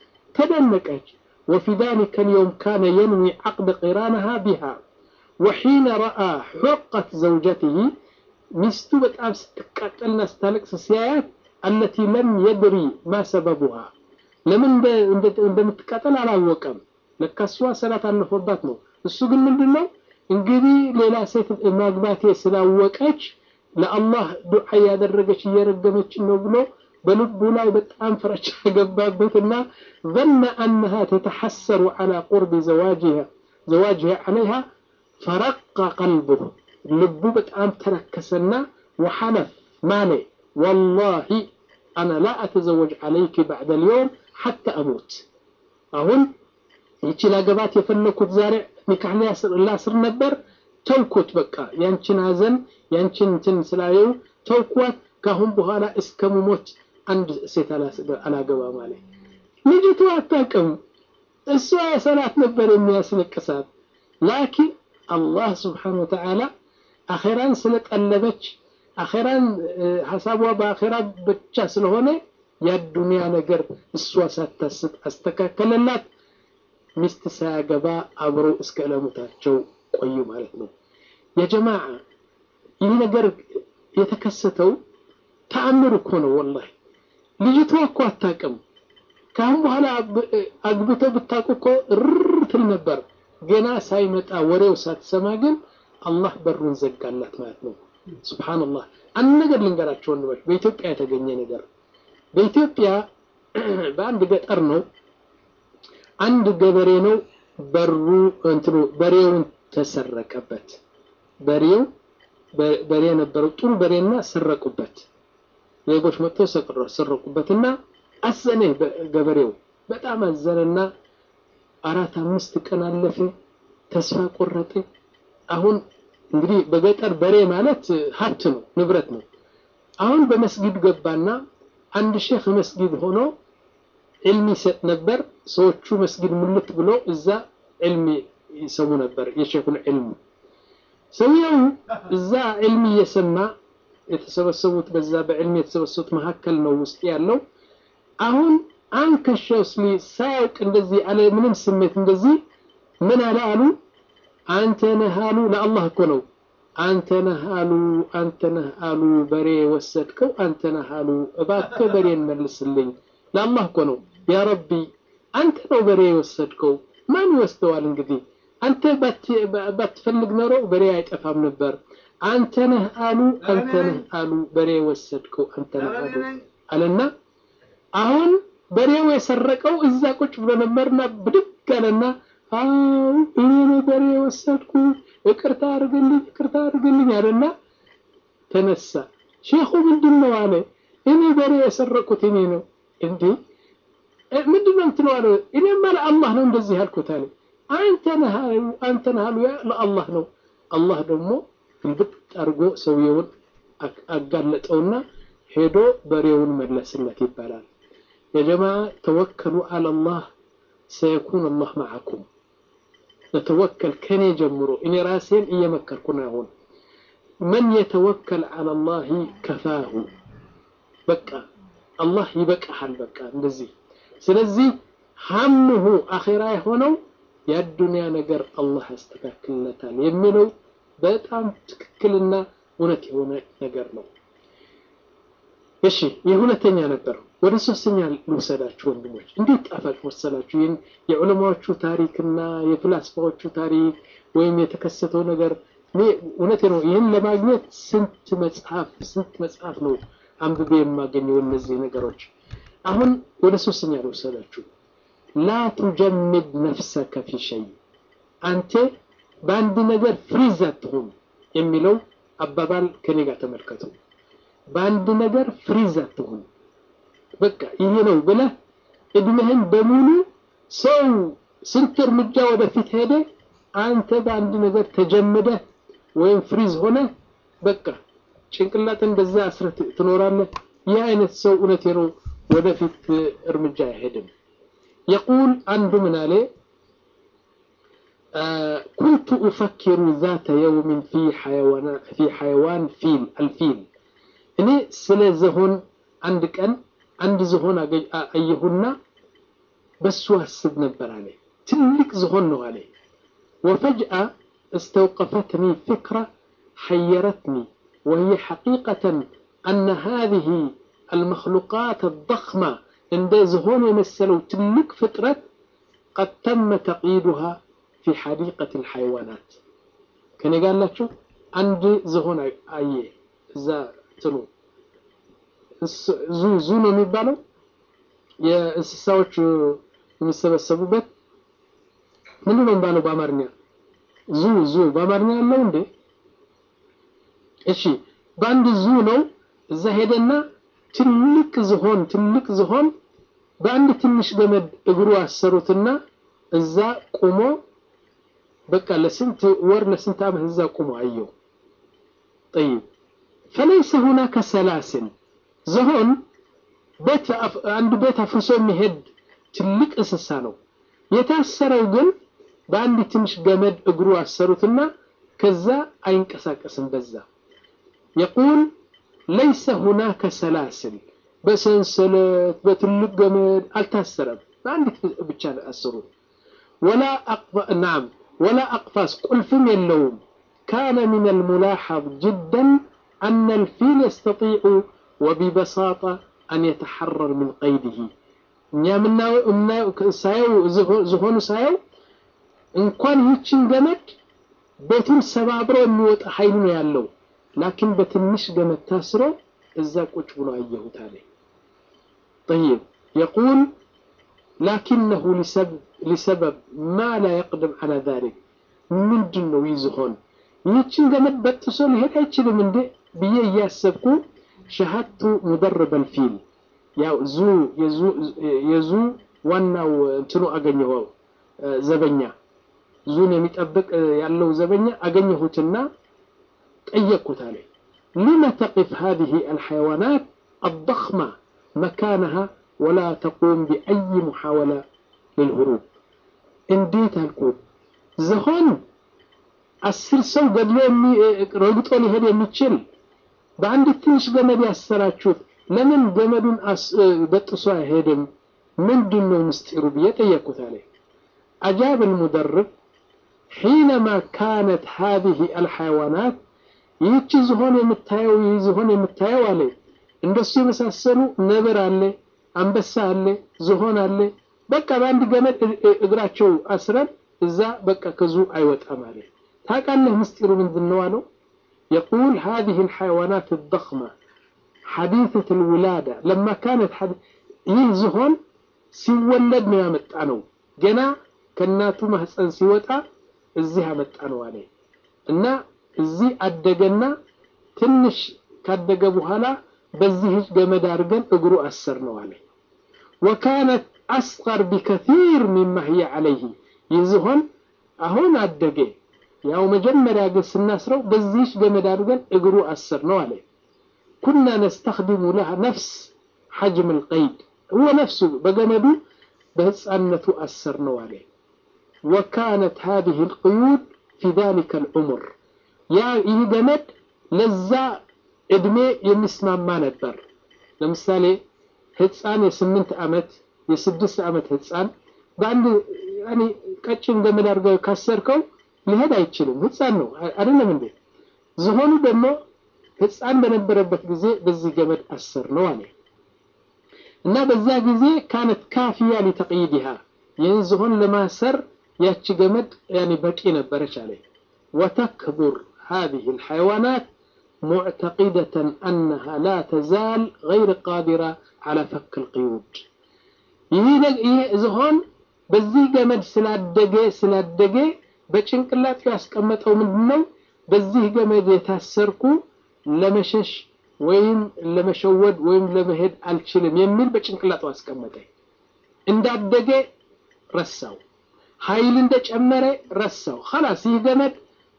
ተደነቀች وفي ذلك اليوم كان ينوي عقد قرانها بها وحين رأى حقة زوجته مستو بتعب ستقاتلنا ستالك سيايات التي لم يدري ما سببها لمن እንደምትቃጠል አላወቀም ለካ እሷ ሰላት አለፈባት ነው እሱ ግን ምንድነው እንግዲህ ሌላ ሴት ማግባቴ ስላወቀች ለአላህ ዱዓ ያደረገች እየረገመች ነው ብሎ በልቡ ላይ በጣም ፍራቻ ገባበትና ظن أنها تتحسر على قرب زواجها زواجها عليها فرق قلبه ልቡ በጣም ተረከሰና وحلف ماني والله أنا لا أتزوج عليك بعد اليوم حتى أموت أهون ይቺ ላገባት የፈለኩት ዛሬ ኒካህ ላስር ነበር ተውኩት በቃ ያንቺን ሀዘን ያንቺን እንትን ስላየው ተውኳት ካሁን በኋላ እስከ ሙሞት አንድ ሴት አላገባ ማለት ልጅቱ አታውቅም እሷ ሰላት ነበር የሚያስለቅሳት ላኪን አላህ ስብሓን ወተዓላ አኼራን ስለቀለበች አኼራን ሀሳቧ በአኼራ ብቻ ስለሆነ የዱንያ ነገር እሷ ሳታስብ አስተካከለላት ሚስት ሳያገባ አብሮ እስከ ዕለሙታቸው ቆዩ ማለት ነው የጀማዓ ይህ ነገር የተከሰተው ተአምር እኮ ነው ወላሂ ልጅቷ እኮ አታውቅም ካሁን በኋላ አግብቶ ብታውቁ እኮ ርር ትል ነበር ገና ሳይመጣ ወሬው ሳትሰማ ግን አላህ በሩን ዘጋላት ማለት ነው ስብሓንላህ አንድ ነገር ልንገራቸው ወንድሞች በኢትዮጵያ የተገኘ ነገር በኢትዮጵያ በአንድ ገጠር ነው አንድ ገበሬ ነው በሩ እንትኑ በሬውን ተሰረቀበት በሬው በሬ ነበረው ጥሩ በሬና ሰረቁበት ሌቦች መጥተው ሰረቁበትና አዘነ ገበሬው በጣም አዘነና አራት አምስት ቀን አለፈ ተስፋ ቆረጠ አሁን እንግዲህ በገጠር በሬ ማለት ሀብት ነው ንብረት ነው አሁን በመስጊድ ገባና አንድ ሼክ መስጊድ ሆኖ ዕልም ይሰጥ ነበር ሰዎቹ መስጊድ ሙልት ብሎ እዛ ዕልም ይሰሙ ነበር የሼኹን ዕልም ሰውየው እዛ ዕልም እየሰማ የተሰበሰቡት በዛ በዕልም የተሰበሰቡት መካከል ነው ውስጥ ያለው አሁን አንከሻው ስሊ ሳያውቅ እንደዚህ አለ ምንም ስሜት እንደዚህ ምን አለ አሉ አንተ ነህ አሉ ለአላህ እኮ ነው አንተ ነህ አሉ አንተ ነህ አሉ በሬ ወሰድከው አንተ ነህ አሉ እባክህ በሬን መልስልኝ ለአላህ እኮ ነው ያ ረቢ አንተ ነው በሬ የወሰድከው ማን ይወስደዋል እንግዲህ አንተ ባትፈልግ ኖሮ በሬ አይጠፋም ነበር አንተ ነህ አሉ አንተ ነህ አሉ በሬ ወሰድከው አንተ ነህ አሉ አለና አሁን በሬው የሰረቀው እዛ ቁጭ ብሎ ነበርና ብድግ አለና አው እኔ ነው በሬ የወሰድኩ ይቅርታ አድርግልኝ ይቅርታ አድርግልኝ አለና ተነሳ ሼኹ ምንድን ነው አለ እኔ በሬ የሰረቁት እኔ ነው እንዴ ምንድን ነው የምትለው አለ እኔማ ለአላህ ነው እንደዚህ ያልኩት አለ አንተ ነህ አንተ ነህ አሉ ለአላህ ነው አላህ ደግሞ ግልብጥ አድርጎ ሰውየውን አጋለጠውና ሄዶ በሬውን መለስለት ይባላል የጀማ ተወከሉ አለላህ ሰየኩን አላህ ማዓኩም ነተወከል ከኔ ጀምሮ እኔ ራሴን እየመከርኩ ነው አሁን መን የተወከል አለላህ ከፋሁ በቃ አላህ ይበቃሃል በቃ እንደዚህ ስለዚህ ሀምሁ አኼራ የሆነው የአዱንያ ነገር አላህ ያስተካክልለታል የሚለው በጣም ትክክልና እውነት የሆነ ነገር ነው እሺ ይህ ሁለተኛ ነበር ወደ ሶስተኛ ልውሰዳችሁ ወንድሞች እንዴት ጣፋጭ መሰላችሁ ይህን የዑለማዎቹ ታሪክና የፍላስፋዎቹ ታሪክ ወይም የተከሰተው ነገር እውነቴ ነው ይህን ለማግኘት ስንት መጽሐፍ ስንት መጽሐፍ ነው አንብቤ የማገኘው እነዚህ ነገሮች አሁን ወደ ሶስተኛ ልውሰዳችሁ ላ ቱጀምድ ነፍሰከ ፊ ሸይ አንተ በአንድ ነገር ፍሪዝ አትሁን የሚለው አባባል ከኔ ጋር ተመልከቱ በአንድ ነገር ፍሪዝ አትሁን በቃ ይሄ ነው ብለህ እድሜህን በሙሉ ሰው ስንት እርምጃ ወደፊት ሄደ አንተ በአንድ ነገር ተጀምደህ ወይም ፍሪዝ ሆነ በቃ ጭንቅላትን በዛ አስረት ትኖራለህ። ይህ አይነት ሰው እውነቴ ነው ወደፊት እርምጃ አይሄድም። የቁል አንዱ ምን አለ ኩንቱ ኡፈኪሩ ዛተ የውምን ፊ ሐይዋን ፊል አልፊል እኔ ስለ ዝሆን አንድ ቀን አንድ ዝሆን አየሁና በሱ አስብ ነበር አለ። ትልቅ ዝሆን ነው አለ። ወፈጅአ استوقفتني فكرة حيرتني وهي حقيقة أن هذه المخلوقات الضخمة عند زهون يمثلوا تلك فترة قد تم تقييدها في حديقة الحيوانات كان قال لك شو عندي زهون أي ذا تنو ዙ ዙ ነው የሚባለው የእንስሳዎች የሚሰበሰቡበት ምንድን ነው የሚባለው በአማርኛ ዙ ዙ በአማርኛ ያለው እንዴ እሺ በአንድ ዙ ነው እዛ ሄደና ትልቅ ዝሆን ትልቅ ዝሆን በአንድ ትንሽ ገመድ እግሩ አሰሩትና እዛ ቁሞ በቃ ለስንት ወር ለስንት ዓመት እዛ ቁሞ አየው طيب فليس هناك سلاسل ዝሆን ቤት አንድ ቤት አፍርሶ የሚሄድ ትልቅ እንስሳ ነው የታሰረው ግን በአንድ ትንሽ ገመድ እግሩ አሰሩትና ከዛ አይንቀሳቀስም በዛ የቁል ለይሰ ሁናከ ሰላስል በሰንሰለት በትልቅ ገመድ አልታሰረም በአንዲት ብቻ አሰሩት ወላ ናም ወላ አቅፋስ ቁልፍም የለውም ካነ ምን الملاحظ جدا أن الفيل يستطيع وببساطة أن يتحرر من قيده እኛ የምናየው ሳየው ዝሆኑ ሳየው እንኳን ይችን ገመድ ቤቱን ሰባብሮ የሚወጣ ኃይል ነው ያለው ላኪን በትንሽ ገመድ ታስሮ እዛ ቁጭ ብሎ አየሁት አለ طيب يقول لكنه لسبب, لسبب ما لا يقدم على ذلك ምንድን ነው ይዝሆን ይህችን ገመድ በጥሶ ሊሄድ አይችልም እንዴ ብዬ እያሰብኩ ሸሀቱ ሙደርበ ልፊል ያው ዙ የዙ ዋናው እንትኑ አገኘኸው ዘበኛ ዙን የሚጠብቅ ያለው ዘበኛ አገኘሁትና ጠየቅኩት አለ ሊመ ተቅፍ هذه الحيوانات الضخمة مكانها ولا تقوم بأي محاولة للهروب እንዴት አልኩት ዝሆን አስር ሰው ገድሎ ረግጦ ሊሄድ የሚችል በአንድ ትንሽ ገመድ ያሰራችሁት ለምን ገመዱን በጥሶ አይሄድም ምንድን ነው ምስጢሩ ብዬ ጠየቅኩት አለ أجاب المدرب حينما كانت هذه الحيوانات ይህች ዝሆን የምታየው ይህ ዝሆን የምታየው አለ እንደሱ የመሳሰሉ ነብር አለ አንበሳ አለ ዝሆን አለ በቃ በአንድ ገመድ እግራቸው አስረን እዛ በቃ ከዙ አይወጣም አለ ታውቃለህ ምስጢሩ ምንድን ነው አለው يقول هذه الحيوانات الضخمة حديثة الولادة لما كانت حديث ይህ ዝሆን ሲወለድ ነው ያመጣ ነው ገና ከእናቱ ማህፀን ሲወጣ እዚህ አመጣ ነው አለ እና እዚህ አደገና ትንሽ ካደገ በኋላ በዚህ ገመድ አድርገን እግሩ አሰር ነው አለ ወካነት አስቀር ቢከቲር ሚማ ህየ አለይህ ይህ ዝሆን አሁን አደገ ያው መጀመሪያ ግን ስናስረው በዚህች ገመድ አድርገን እግሩ አስር ነው አለ ኩና ነስተኽድሙ ለሃ ነፍስ ሐጅም ልቀይድ هو نفسه بجمدو بهصانته أثر نوالي وكانت هذه القيود في ذلك العمر يا يجمد لزا ادمي يمسمع ما نبر لمثالي ህፃን የስምንት ዓመት የስድስት ዓመት ህፃን በአንድ ያኔ ቀጭን ገመድ አድርገው ካሰርከው ሊሄድ አይችልም ህፃን ነው አይደለም እንዴ ዝሆኑ ደግሞ ህፃን በነበረበት ጊዜ በዚህ ገመድ አሰር ነው አለ እና በዛ ጊዜ ካነት ካፊያ ሊተቅይድሃ ይህን ዝሆን ለማሰር ያቺ ገመድ ያኔ በቂ ነበረች አለ ወተክቡር هذه الحيوانات معتقدة أنها لا تزال غير قادرة على فك القيود ይህ ዝሆን በዚህ ገመድ ስላደገ ስላደገ በጭንቅላት ያስቀመጠው ምንድነው በዚህ ገመድ የታሰርኩ ለመሸሽ ወይም ለመሸወድ ወይም ለመሄድ አልችልም የሚል በጭንቅላቱ አስቀመጠ እንዳደገ ረሳው ኃይል እንደጨመረ ረሳው خلاص ይህ ገመድ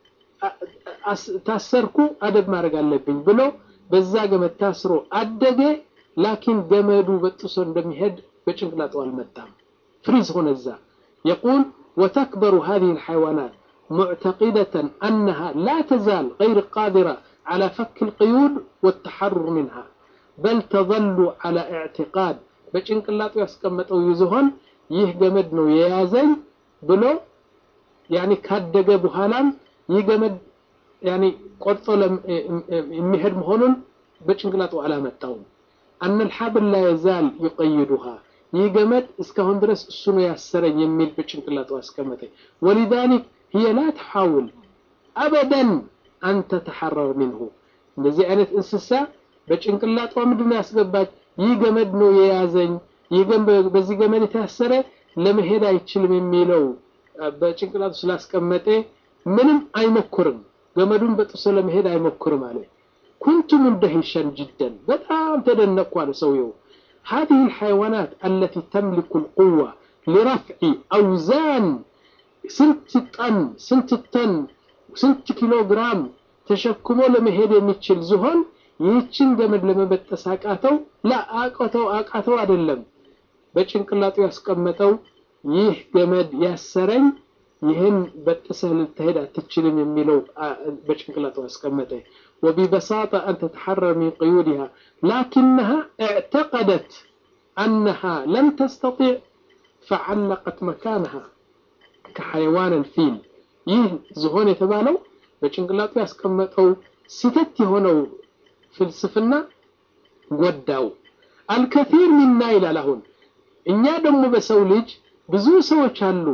ታሰርኩ አደብ ማድረግ አለብኝ ብሎ በዛ ገመድ ታስሮ አደገ። ላኪን ገመዱ በጥሶ እንደሚሄድ በጭንቅላቱ አልመጣም። ፍሪዝ ሆነ እዛ የቁል ወተክበሩ هذه الحيوانات معتقدة أنها لا تزال غير قادرة على فك القيود والتحرر منها بل تظل على اعتقاد በጭንቅላቱ ያስቀመጠው ይዝሆን ይህ ገመድ ነው የያዘኝ ብሎ ያኒ ካደገ በኋላም ይህ ገመድ ያኒ ቆርጦ የሚሄድ መሆኑን በጭንቅላቱ አላመጣውም። አነ ልሓብል ላ የዛል ዩቀይዱሃ ይህ ገመድ እስካሁን ድረስ እሱ ነው ያሰረኝ የሚል በጭንቅላቱ አስቀመጠ። ወሊዛሊክ ህየ ላ ተሓውል አበደን አን ተተሐረር ሚንሁ እንደዚህ አይነት እንስሳ በጭንቅላቷ ምንድን ነው ያስገባች? ይህ ገመድ ነው የያዘኝ፣ በዚህ ገመድ የታሰረ ለመሄድ አይችልም የሚለው በጭንቅላቱ ስላስቀመጠ ምንም አይሞክርም። ገመዱን በጥሶ ለመሄድ አይሞክርም አለ። ኩንቱ ሙንደሂሸን ጅደን በጣም ተደነቅኩ አለ ሰውየው። هذه الحيوانات التي تملك القوة لرفع أوزان ስንት ጠን ስንት ተን ስንት ኪሎ ግራም ተሸክሞ ለመሄድ የሚችል ዝሆን ይህችን ገመድ ለመበጠስ አቃተው? ላ አቃተው አቃተው አይደለም። በጭንቅላቱ ያስቀመጠው ይህ ገመድ ያሰረኝ ይህን በጥሰህ ልትሄድ አትችልም የሚለው በጭንቅላቱ አስቀመጠ። ወቢበሳጣ አን ተተሐረር ሚን ቅዩድሃ ላኪነሃ እዕተቀደት አነሃ ለን ተስተጢዕ ፈዓለቀት መካነሃ ከሐይዋን ልፊል ይህ ዝሆን የተባለው በጭንቅላቱ ያስቀመጠው ስህተት የሆነው ፍልስፍና ጎዳው። አልከፊር ሚና ይላል። አሁን እኛ ደግሞ በሰው ልጅ ብዙ ሰዎች አሉ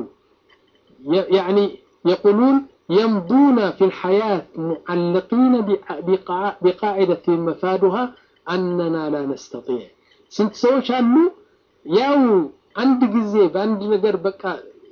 ያኒ የቁሉን የምዱነ ፊ ልሐያት ሙዓለቂነ ቢቃዒደት መፋዱሃ አነና ላ ነስተጢዕ። ስንት ሰዎች አሉ ያው አንድ ጊዜ በአንድ ነገር በቃ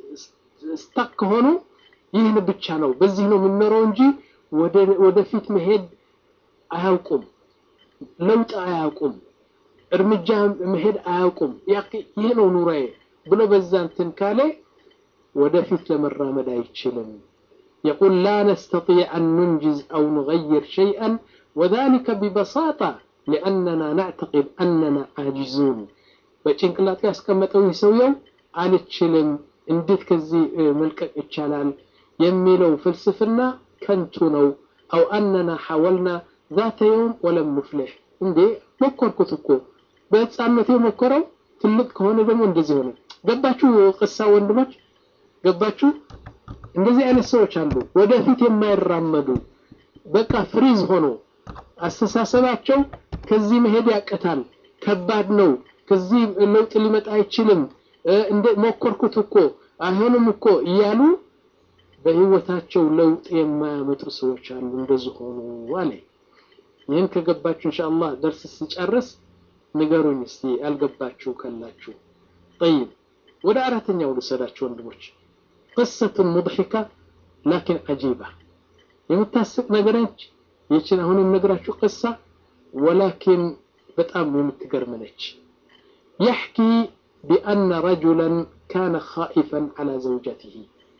ስታክ ከሆኑ ይህን ብቻ ነው በዚህ ነው የምንኖረው እንጂ ወደፊት መሄድ አያውቁም፣ ለውጥ አያውቁም፣ እርምጃ መሄድ አያውቁም። ይህ ነው ኑሮዬ ብሎ በዛ እንትን ካለ ወደፊት ለመራመድ አይችልም። የቁል ላ ነስተጢዕ አን ኑንጅዝ አው ኑገይር ሸይአን ወዛሊከ ቢበሳጣ ሊአነና ናዕተቂድ አነና አጅዙን። በጭንቅላቱ ያስቀመጠው ይህ ሰውየው አልችልም፣ እንዴት ከዚህ መልቀቅ ይቻላል የሚለው ፍልስፍና ከንቱ ነው። አው አነና ሐወልና ዛተ የውም ወለም ኑፍልሕ። እንዴ ሞከርኩት እኮ በህፃነቴ ሞከረው፣ ትልቅ ከሆነ ደግሞ እንደዚህ ሆነ። ገባችሁ? ቅሳ ወንድሞች ገባችሁ? እንደዚህ አይነት ሰዎች አሉ፣ ወደፊት የማይራመዱ በቃ ፍሪዝ ሆኖ አስተሳሰባቸው ከዚህ መሄድ ያቅታል፣ ከባድ ነው፣ ከዚህ ለውጥ ሊመጣ አይችልም፣ እንደ ሞከርኩት እኮ አይሆንም እኮ እያሉ በህይወታቸው ለውጥ የማያመጡ ሰዎች አሉ። እንደዚህ ሆኑ አለ። ይህን ከገባችሁ ኢንሻአላህ ደርስ ሲጨርስ ንገሩኝ እስቲ ያልገባችሁ ካላችሁ። ጠይብ ወደ አራተኛው ልውሰዳችሁ ወንድሞች። ቅሰቱን ሙድሒካ ላኪን አጂባ የምታስቅ ነገረች ይችን አሁን የምነግራችሁ ቅሳ ወላኪን በጣም የምትገርም ነች። የሕኪ ቢአነ ረጁለን ካነ ኻኢፈን ዐላ ዘውጀቲሂ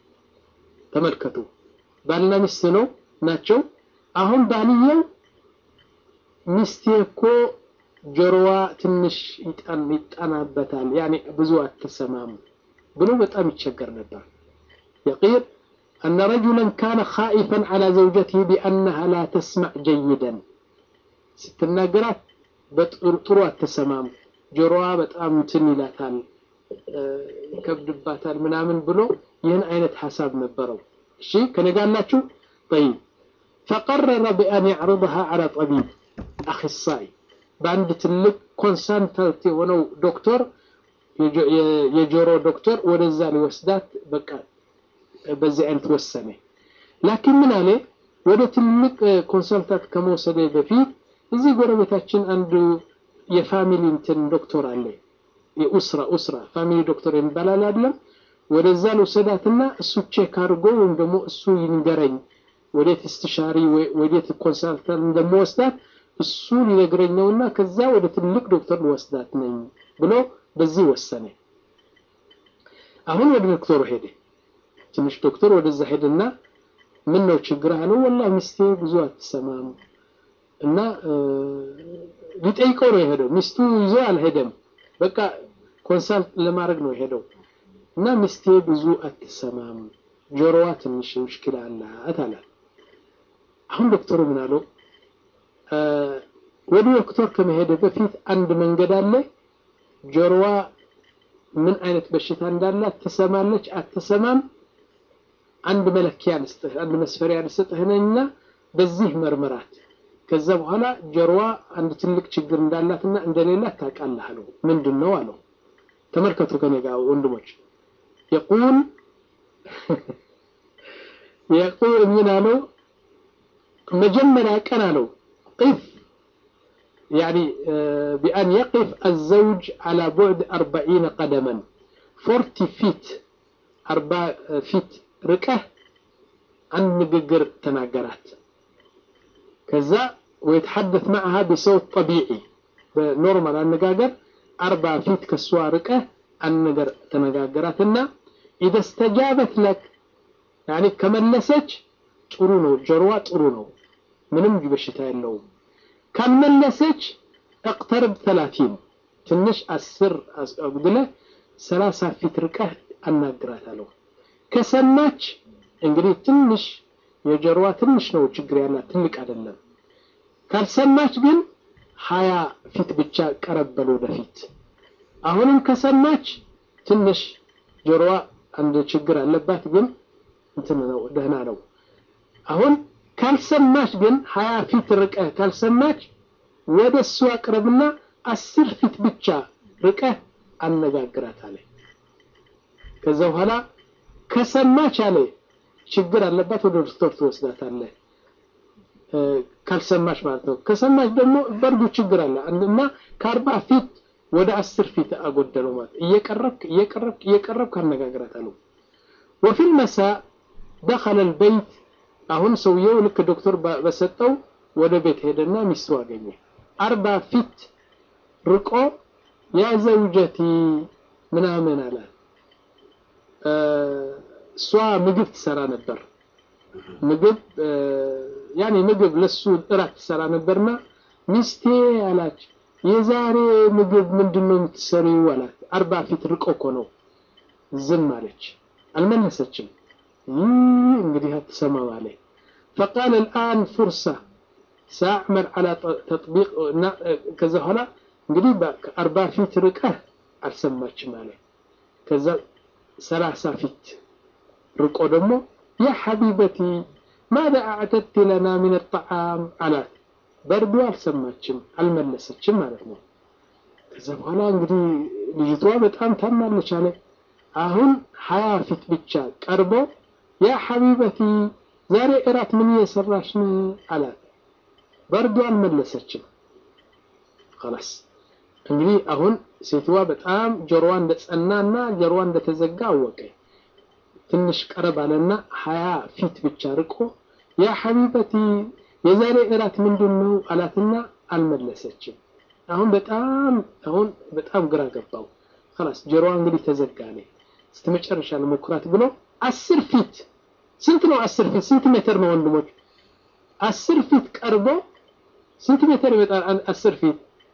ተመልከቱ ባልና ሚስት ነው ናቸው። አሁን ባልየው ሚስቴ እኮ ጆሮዋ ትንሽ ይጠናበታል፣ ያኔ ብዙ አትሰማም ብሎ በጣም ይቸገር ነበር። የቂል አነ ረጁለን ካነ ኻኢፈን ዐላ ዘውጀቲሂ ቢአነሃ ላ ተስማዕ ጀይደን ስትናገራት በጥሩ አትሰማም፣ ጆሮዋ በጣም እንትን ይላታል ይከብድባታል ምናምን ብሎ ይህን አይነት ሀሳብ ነበረው። እሺ ከነጋላችሁ ጠይብ ፈቀረረ ቢአን ያዕርضሃ ዐላ ጠቢብ አክሳይ በአንድ ትልቅ ኮንሳልታንት የሆነው ዶክተር የጆሮ ዶክተር ወደዛ ሊወስዳት በቃ በዚህ አይነት ወሰነ። ላኪን ምን አለ ወደ ትልቅ ኮንሳልታንት ከመውሰደ በፊት እዚህ ጎረቤታችን አንዱ የፋሚሊ እንትን ዶክተር አለ የኡስራ ኡስራ ፋሚሊ ዶክተር የሚባላል አይደለም። ወደዛ ልውሰዳትና እሱ ቼክ አድርጎ ወይም ደግሞ እሱ ይንገረኝ ወዴት እስትሻሪ ወዴት ኮንሳልታንት እንደምወስዳት እሱ ሊነግረኝ ነውና ከዛ ወደ ትልቅ ዶክተር ልወስዳት ነኝ ብሎ በዚህ ወሰነ። አሁን ወደ ዶክተሩ ሄደ። ትንሽ ዶክተር ወደዛ ሄደና ምን ነው ችግር አለው ወላሂ ሚስቴ ብዙ አትሰማም እና ሊጠይቀው ነው የሄደው ሚስቱ ይዞ አልሄደም በቃ ኮንሳልት ለማድረግ ነው የሄደው እና ሚስቴ ብዙ አትሰማም ጆሮዋ ትንሽ ሙሽኪላ አላት አለ አሁን ዶክተሩ ምን አለው ወደ ዶክተር ከመሄደ በፊት አንድ መንገድ አለ ጆሮዋ ምን አይነት በሽታ እንዳላት ትሰማለች አትሰማም አንድ መለኪያ ልስጥህ አንድ መስፈሪያ ልስጥህና በዚህ መርምራት ከዛ በኋላ ጆሮዋ አንድ ትልቅ ችግር እንዳላትና እንደሌላት ታውቃለህ አለው ምንድን ነው አለው ተመልከቱ ከኔ ጋር ወንድሞች የቁል የቁል ምን አለው መጀመሪያ ቀን አለው ቅፍ يعني بأن يقف الزوج على بعد أربعين قدما فورتي فيت أربع فيت ركه عن نققر تناقرات كذا ويتحدث معها بصوت طبيعي بنورمال النقاقر أربع فيت كسوا ركه عن نقر تناقراتنا إذا استجابت لك يعني كملسج ጥሩ ነው ጆሮዋ ጥሩ ነው ምንም በሽታ የለውም ካልመለሰች እቅተርብ ተላቲን ትንሽ አስር አጉድለ ሰላሳ ፊት ርቀህ አናግራታለሁ ከሰማች እንግዲህ ትንሽ የጆሮዋ ትንሽ ነው ችግር ያላት ትልቅ አይደለም ካልሰማች ግን ሀያ ፊት ብቻ ቀረበል ወደፊት አሁንም ከሰማች ትንሽ ጆሮዋ አንድ ችግር አለባት ግን እንትን ነው ደህና ነው አሁን ካልሰማች ግን ሀያ ፊት ርቀህ ካልሰማች ወደ እሱ አቅረብና አስር ፊት ብቻ ርቀህ አነጋግራት አለ ከዛ በኋላ ከሰማች አለ ችግር አለባት ወደ ዶክተር ትወስዳታለህ ካልሰማች ማለት ነው ከሰማች ደግሞ በርዱ ችግር አለ እና ከአርባ ፊት ወደ አስር ፊት አጎደለው ማለት እየቀረብክ እየቀረብክ እየቀረብክ አነጋግራት አለው وفي المساء دخل البيت አሁን ሰውየው ልክ ዶክተር በሰጠው ወደ ቤት ሄደና ሚስቱ አገኘ አርባ ፊት ርቆ ያ ዘውጀቲ ምናምን አላት እሷ ምግብ ትሰራ ነበር ምግብ ያኔ ምግብ ለሱ እራት ትሰራ ነበርና ሚስቴ አላች የዛሬ ምግብ ምንድነው የምትሰሪው አላት አርባ ፊት ርቆ እኮ ነው ዝም አለች አልመለሰችም እንግዲህ አትሰማም አለ فقال الآن فرصة سأعمل على تطبيق كذا هلا እንግዲህ አርባ ፊት ርቀህ አልሰማችም አለ ከዛ ሰላሳ ፊት ርቆ ደግሞ ያ ሐቢበቲ ማذا أعددت لنا من الطعام አላት በርዶ አልሰማችም አልመለሰችም ማለት ነው ከዛ በኋላ እንግዲህ ልጅቷ በጣም ታማለች አለ አሁን ሀያ ፊት ብቻ ቀርቦ ያ ሐቢበቲ ዛሬ እራት ምን እየሰራሽ ነው አላት በርዶ አልመለሰችም خلاص እንግዲህ አሁን ሴትዋ በጣም ጆሮዋ እንደጸናና ጆሮዋ እንደተዘጋ አወቀ ትንሽ ቀረብ አለና ሀያ ፊት ብቻ ርቆ ያ ሐቢበቲ የዛሬ እራት ምንድን ነው አላትና አልመለሰችም አሁን በጣም አሁን በጣም ግራ ገባው خلاص ጆሮዋ እንግዲህ ተዘጋ ነው እስቲ መጨረሻ ለሞክራት ብሎ አስር ፊት ስንት ነው አስር ፊት ስንት ሜትር ነው ወንድሞች አስር ፊት ቀርቦ ስንት ሜትር ይመጣል አስር ፊት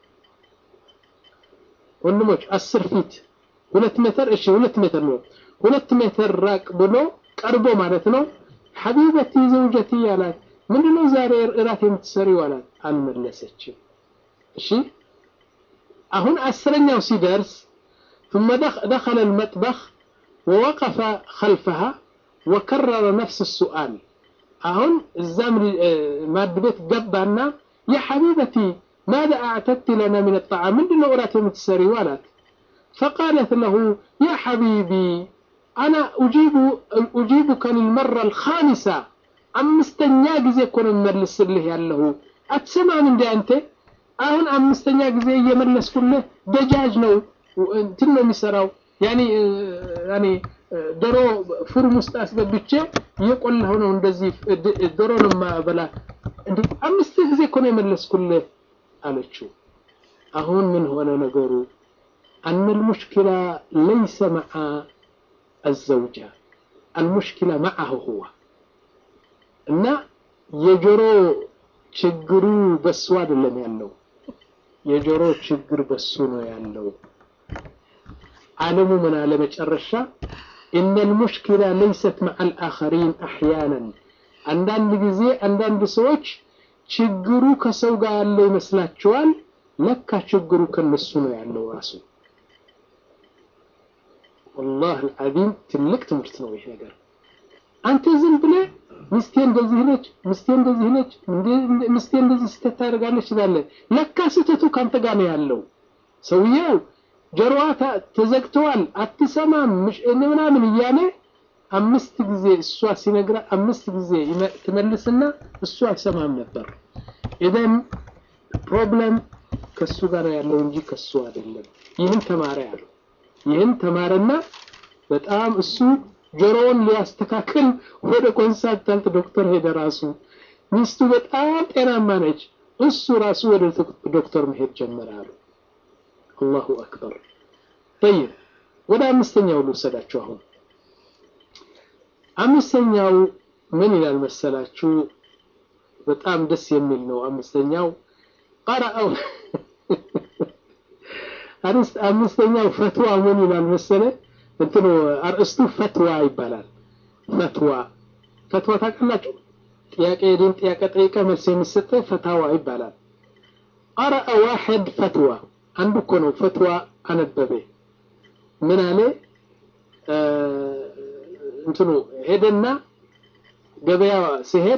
ወንድሞች አስር ፊት ሁለት ሜትር እሺ ሁለት ሜትር ነው ሁለት ሜትር ራቅ ብሎ ቀርቦ ማለት ነው ሐቢበቲ ዘውጀቲ አላት ምንድነው ዛሬ እራት የምትሰሪው አላት አልመለሰችም እሺ አሁን አስረኛው ሲደርስ ثم دخل المطبخ ووقف خلفها وكرر نفس السؤال أهون الزمن ماد بيت قبانا يا حبيبتي ماذا أعتدت لنا من الطعام من دون أورات متسري ولد فقالت له يا حبيبي أنا أجيب أجيبك للمرة الخامسة أمستنيا ጊዜ እኮ ነው የምመልስልህ ያለሁ አትሰማም እንዴ አንተ አሁን አምስተኛ ጊዜ እየመለስኩልህ ደጃጅ ነው እንትን ነው የሚሰራው ያኔ ያኔ ዶሮ ፍሩም ውስጥ አስገብቼ እየቆላሁ ነው እንደዚህ ዶሮ ነው ማበላ እንዴ አምስት ጊዜ እኮ ነው የመለስኩልህ አለችው አሁን ምን ሆነ ነገሩ أن المشكلة ليس مع الزوجة المشكلة معه هو እና የጆሮ ችግሩ በሱ አይደለም ያለው፣ የጆሮ ችግር በሱ ነው ያለው። ዓለሙ ምን አለ መጨረሻ ኢነ ልሙሽኪላ ለይሰት መዓ ልአኸሪን አሕያናን አንዳንድ ጊዜ አንዳንድ ሰዎች ችግሩ ከሰው ጋር ያለው ይመስላቸዋል። ለካ ችግሩ ከነሱ ነው ያለው ራሱ። ወላሂ አልዓዚም ትልቅ ትምህርት ነው ይሄ ነገር። አንተ ዝም ብለህ ሚስቴ እንደዚህ ነች፣ ሚስቴ እንደዚህ ነች፣ ሚስቴ እንደዚህ ስህተት ታደርጋለች ትላለህ። ለካ ስህተቱ ካንተ ጋር ነው ያለው። ሰውየው ጆሮዋ ተዘግተዋል፣ አትሰማም ምናምን እያለ አምስት ጊዜ እሷ ሲነግራ አምስት ጊዜ ትመልስና እሱ አይሰማም ነበር። ኢዘን ፕሮብለም ከሱ ጋር ያለው እንጂ ከሱ አይደለም። ይህን ተማረ ያለው ይህን ተማረና በጣም እሱ ጆሮውን ሊያስተካክል ወደ ኮንሳልታንት ዶክተር ሄደ። ራሱ ሚስቱ በጣም ጤናማ ነች። እሱ ራሱ ወደ ዶክተር መሄድ ጀመረ አሉ። አላሁ አክበር። ጠይብ ወደ አምስተኛው ልውሰዳችሁ አሁን አምስተኛው ምን ይላል መሰላችሁ? በጣም ደስ የሚል ነው። አምስተኛው ቀረአው አምስተኛው ፈትዋ ምን ይላል መሰለ እንትኑ አርእስቱ ፈትዋ ይባላል። ፈትዋ ፈትዋ ታውቃላችሁ? ጥያቄ ዲን ጥያቄ ጠይቀ መልስ የሚሰጠ ፈታዋ ይባላል። ቀረአ ዋሕድ ፈትዋ አንዱ እኮ ነው ፈትዋ አነበበ። ምን አለ እንትኑ ሄደና ገበያ ሲሄድ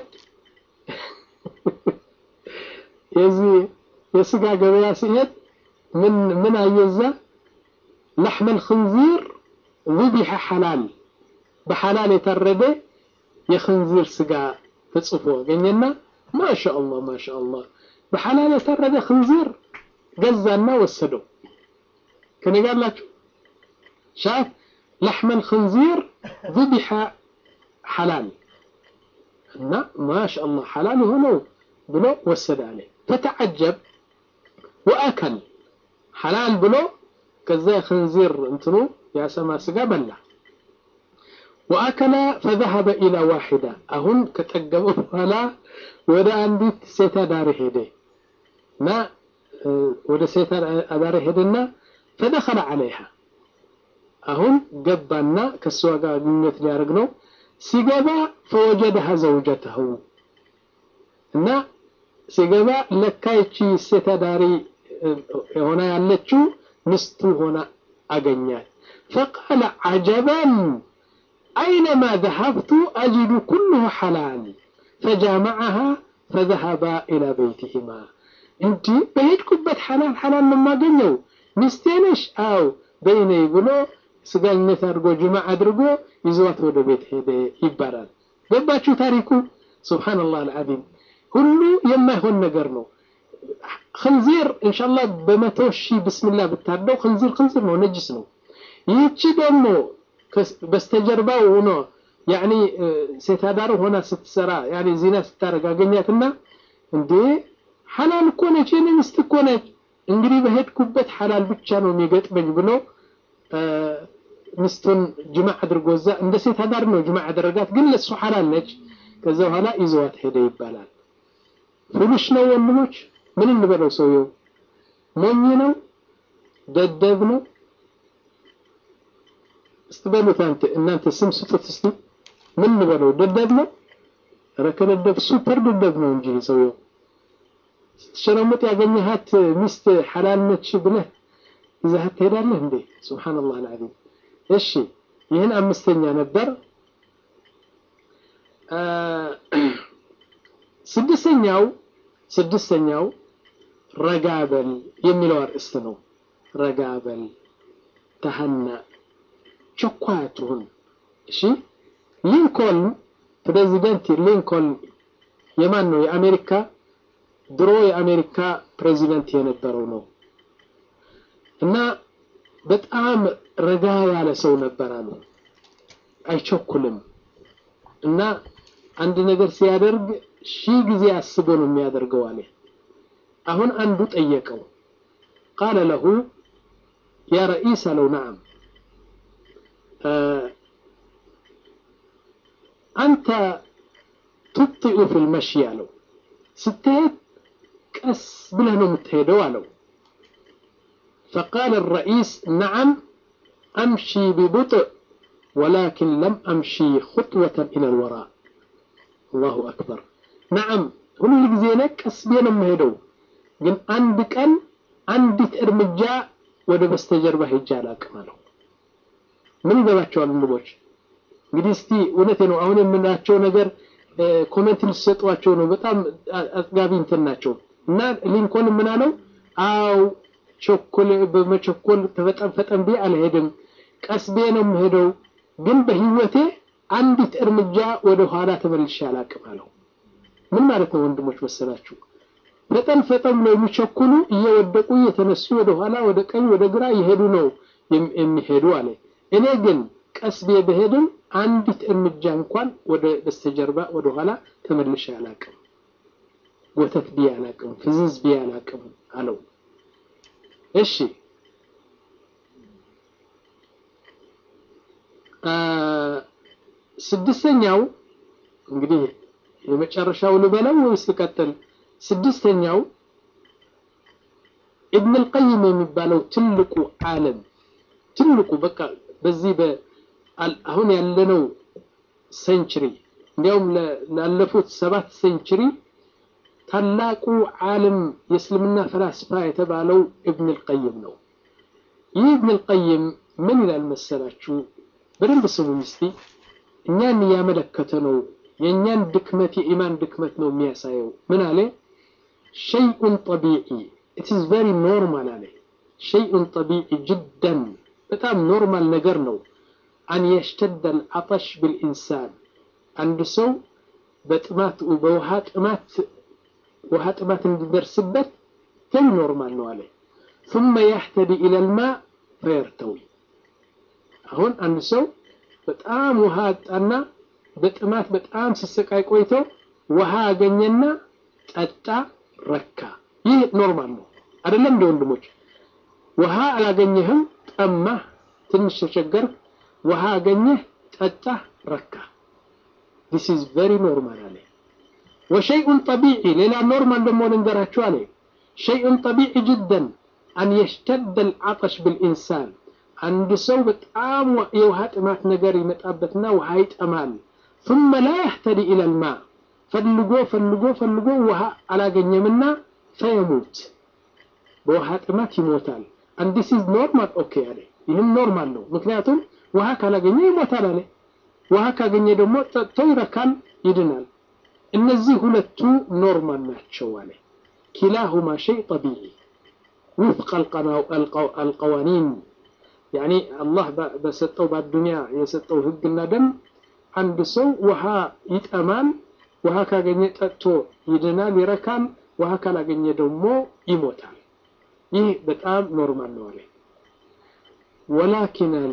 የዚህ የስጋ ገበያ ሲሄድ ምን ምን አየዛ ለሕመል ክንዚር ዙቢሐ ሐላል በሐላል የታረደ የክንዚር ስጋ ተጽፎ አገኘና ማሻአላህ ማሻአላህ በሐላል የታረደ ክንዚር ገዛና ወሰደው። ከኔ ጋር አላችሁ ሻፍ لحم الخنزير ذبح حلال እና ማሻአላህ ሐላል የሆነው ብሎ ወሰደ አለ። فتعجب وأكل ሐላል ብሎ ከዛ የኽንዚር እንትኑ ያሰማ ስጋ በላ። وأكل فذهب إلى واحدة አሁን ከጠገበ በኋላ ወደ አንዲት ሴት አዳሪ ሄደ እና ወደ ሴት አዳሪ ሄደና فدخل عليها አሁን ገባና ከሷ ጋር ግንኙነት ሊያደርግ ነው። ሲገባ ፈወጀደሃ ዘውጀተሁ እና ሲገባ ለካ ይቺ ሴት አዳሪ ሆና ያለችው ምስቱ ሆና አገኛት። ፈቃለ አጀበን አይነማ ዘሀብቱ አጅዱ ኩሉሁ ሐላል ፈጃመዐሃ ፈዘሀባ ኢላ በይቲሂማ። እንዲህ በሄድኩበት ሐላል ሐላል ነው የማገኘው ሚስቴ ነሽ? አው በይነይ ብሎ ስጋኝነት አድርጎ ጅማ አድርጎ ይዘዋት ወደ ቤት ሄደ ይባላል። ገባችሁ ታሪኩ? ሱብሃነላህ አልዓዚም ሁሉ የማይሆን ነገር ነው። ክንዚር ኢንሻአላህ በመቶ ሺህ ብስሚላህ ብታርደው ክንዚር ክንዚር ነው፣ ነጅስ ነው። ይህቺ ደግሞ በስተጀርባው ሆኖ ያኒ ሴት አዳር ሆና ስትሰራ ያኒ ዚና ስታረግ አገኛትና እንዴ ሐላል እኮ ነች፣ የኔ ሚስት እኮ ነች። እንግዲህ በሄድኩበት ሐላል ብቻ ነው የሚገጥመኝ ብሎ ሚስቱን ጅማ አድርጎ እዛ እንደ ሴት አዳር ነው ጅማ አደረጋት፣ ግን ለሱ ሐላል ነች። ከዛ በኋላ ይዘዋት ሄደ ይባላል። ፉሉሽ ነው ወንድሞች፣ ምን እንበለው? ሰውየው ሞኝ ነው፣ ደደብ ነው። እስቲ በሉት አንተ እናንተ ስም ስጡት እስቲ። ምን እንበለው? ደደብ ነው? ኧረ ከደደብ ሱፐር ደደብ ነው እንጂ ሰውየው። ስትሸረሙጥ ያገኘሃት ሚስት ሐላል ነች ብለህ ይዘሃት ትሄዳለህ እንዴ? ሱብሃነላህ አልዓዚም። እሺ ይህን አምስተኛ ነበር። ስድስተኛው ስድስተኛው ረጋበል የሚለው አርእስት ነው። ረጋበል ተሀና ቸኳይ አትሁን። እሺ ሊንኮልን ፕሬዚደንት ሊንኮልን የማን ነው? የአሜሪካ ድሮ የአሜሪካ ፕሬዚደንት የነበረው ነው እና በጣም ረጋ ያለ ሰው ነበር አሉ። አይቸኩልም እና አንድ ነገር ሲያደርግ ሺህ ጊዜ አስቦ ነው የሚያደርገው አለ። አሁን አንዱ ጠየቀው ቃለ ለሁ ያ ረኢስ አለው ነዓም አንተ ቱጢኡ ፊል መሺ አለው። ስትሄድ ቀስ ብለህ ነው የምትሄደው አለው። ፈቃለ ረኢስ ነዓም አምሺ ቢቡጥእ ወላኪን ለም አምሺ ኹጥወተን ኢለል ወራ። አላሁ አክበር። ነዓም ሁሉ ጊዜ ነ ቀስ ብዬ ነው የምሄደው፣ ግን አንድ ቀን አንዲት እርምጃ ወደ በስተጀርባ ሄጄ አላቅም አለው። ምን ይገባቸዋል ወንድሞች? እንግዲህ እስቲ እውነቴ ነው አሁን የምናቸው ነገር ኮሜንት ሊሰጧቸው ነው። በጣም አጥጋቢ እንትን ናቸው እና ሊንኮን ምን አለው? አው ቸኮል በመቸኮል ተፈጠን ፈጠን ብዬ አልሄድም፣ ቀስ ብዬ ነው የምሄደው፣ ግን በህይወቴ አንዲት እርምጃ ወደ ኋላ ተመልሼ አላቅም አለው። ምን ማለት ነው ወንድሞች መሰላችሁ? ፈጠን ፈጠን ብለው የሚቸኩሉ እየወደቁ እየተነሱ ወደ ኋላ ወደ ቀኝ ወደ ግራ እየሄዱ ነው የሚሄዱ አለ። እኔ ግን ቀስ ብዬ በሄድም አንዲት እርምጃ እንኳን ወደ በስተጀርባ ወደ ኋላ ተመልሼ አላቅም፣ ጎተት ብዬ አላቅም፣ ፍዝዝ ብዬ አላቅም አለው። እሺ ስድስተኛው እንግዲህ የመጨረሻው ልበለው ወይስ ልቀጥል? ስድስተኛው ኢብን አልቀይም የሚባለው ትልቁ ዓለም ትልቁ በቃ በዚህ አሁን ያለነው ሴንችሪ እንዲያውም ላለፉት ሰባት ሴንችሪ ታላቁ ዓለም የእስልምና ፈላስፋ የተባለው ኢብን አልቀይም ነው። ይህ ኢብን አልቀይም ምን ይላል መሰላችሁ? በደንብ ስሙኝ እስቲ። እኛን እያመለከተ ነው። የእኛን ድክመት የኢማን ድክመት ነው የሚያሳየው። ምን አለ? ሸይኡን ጠቢዒ ኢት ኢዝ ቨሪ ኖርማል አለ። ሸይኡን ጠቢዒ ጅደን በጣም ኖርማል ነገር ነው። አን የሽተደ አልዓጠሽ ብልኢንሳን አንድ ሰው በጥማት በውሃ ጥማት ውሃ ጥማት እንዲደርስበት ቨሪ ኖርማል ነው አለ። ثم يهتدي إلى الماء فيرتوي አሁን አንድ ሰው በጣም ውሃ አጣና በጥማት በጣም ሲሰቃይ ቆይቶ ውሃ አገኘና ጠጣ፣ ረካ። ይህ ኖርማል ነው አይደለም? እንደ ወንድሞች ውሃ አላገኘህም፣ ጠማህ፣ ትንሽ ተቸገርህ፣ ውሃ አገኘህ፣ ጠጣህ፣ ረካ። ዲስ ኢዝ ቨሪ ኖርማል አለ። ወሸይኡን ጠቢዒ ሌላ ኖርማል ደግሞ ልንገራችሁ አለ። ሸይኡን ጠቢዒ ጅደን አን የሽተደ አልዓጠሽ ብልኢንሳን አንድ ሰው በጣም የውሃ ጥማት ነገር ይመጣበትና ውሃ ይጠማል። ثم لا يهتدي إلى الماء ፈልጎ ፈልጎ ፈልጎ ውሃ አላገኘምና ፈየሙት በውሃ ጥማት ይሞታል። አንድ ሲዝ ኖርማል ኦኬ አለ። ይህም ኖርማል ነው፣ ምክንያቱም ውሃ ካላገኘ ይሞታል አለ። ውሃ ካገኘ ደግሞ ጠጥቶ ይረካል፣ ይድናል። እነዚህ ሁለቱ ኖርማል ናቸው አለ። ኪላሁማ ሸይ ጠቢዒ ውፍቅ አልቀዋኒን ያኒ አላህ በሰጠው በአዱንያ የሰጠው ህግና ደንብ አንድ ሰው ውሃ ይጠማል። ውሃ ካገኘ ጠጥቶ ይድናል፣ ይረካል። ውሃ ካላገኘ ደግሞ ይሞታል። ይህ በጣም ኖርማል ነው አለ። ወላኪን አለ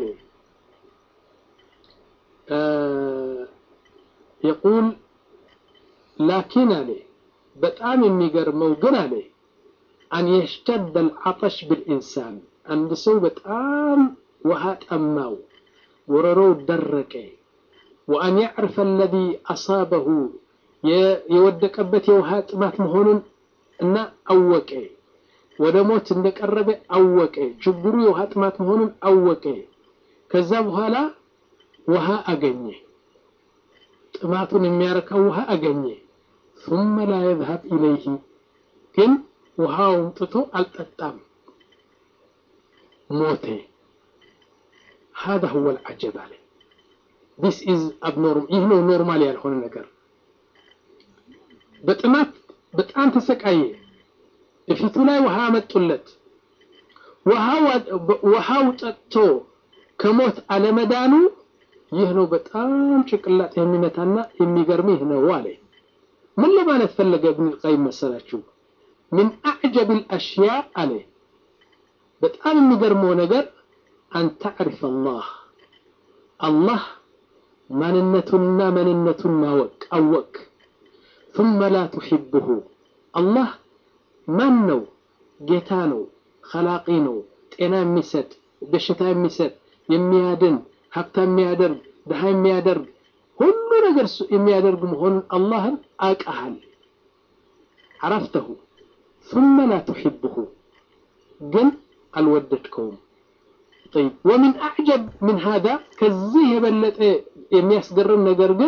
የቁል ላኪን አለ በጣም የሚገርመው ግን አለ አን የሽተደ አልዓጠሽ ብልኢንሳን አንድ ሰው በጣም ውሃ ጠማው፣ ወረሮው ደረቀ። ወአን ያዕርፈ አለዚ አሳበሁ የወደቀበት የውሃ ጥማት መሆኑን እና አወቀ። ወደ ሞት እንደቀረበ አወቀ። ችግሩ የውሃ ጥማት መሆኑን አወቀ። ከዛ በኋላ ውሃ አገኘ። ጥማቱን የሚያረካው ውሃ አገኘ። ثم لا يذهب إليه ግን ውሃውን ጥቶ አልጠጣም፣ ሞተ። هذا هو العجب عليه this is abnormal ይህ ነው ኖርማል ያልሆነ ነገር። በጥማት በጣም ተሰቃየ። እፊቱ ላይ ውሃ አመጡለት። ውሃው ጠጥቶ ከሞት አለመዳኑ ይህ ነው በጣም ጭቅላት የሚመታና የሚገርም ይህ ነው አለ። ምን ለማለት ፈለገ ኢብኑል ቀይም መሰላችሁ? ምን አዕጀብ አልአሽያ አለ በጣም የሚገርመው ነገር አን ተዕሪፍ አላህ አላህ ማንነቱንና ማንነቱን ማወቅ አወቅ ثم لا تحبه አላህ ማን ነው? ጌታ ነው፣ ኸላቂ ነው፣ ጤና የሚሰጥ በሽታ የሚሰጥ የሚያድን ሀብታ የሚያደርግ ድሃ የሚያደርግ ሁሉ ነገር የሚያደርግ መሆኑን አላህን አውቀሃል عرفته ثم لا تحبه ግን አልወደድከውም طيب ومن أعجب من هذا ከዚህ የበለጠ የሚያስገርም ነገር ግን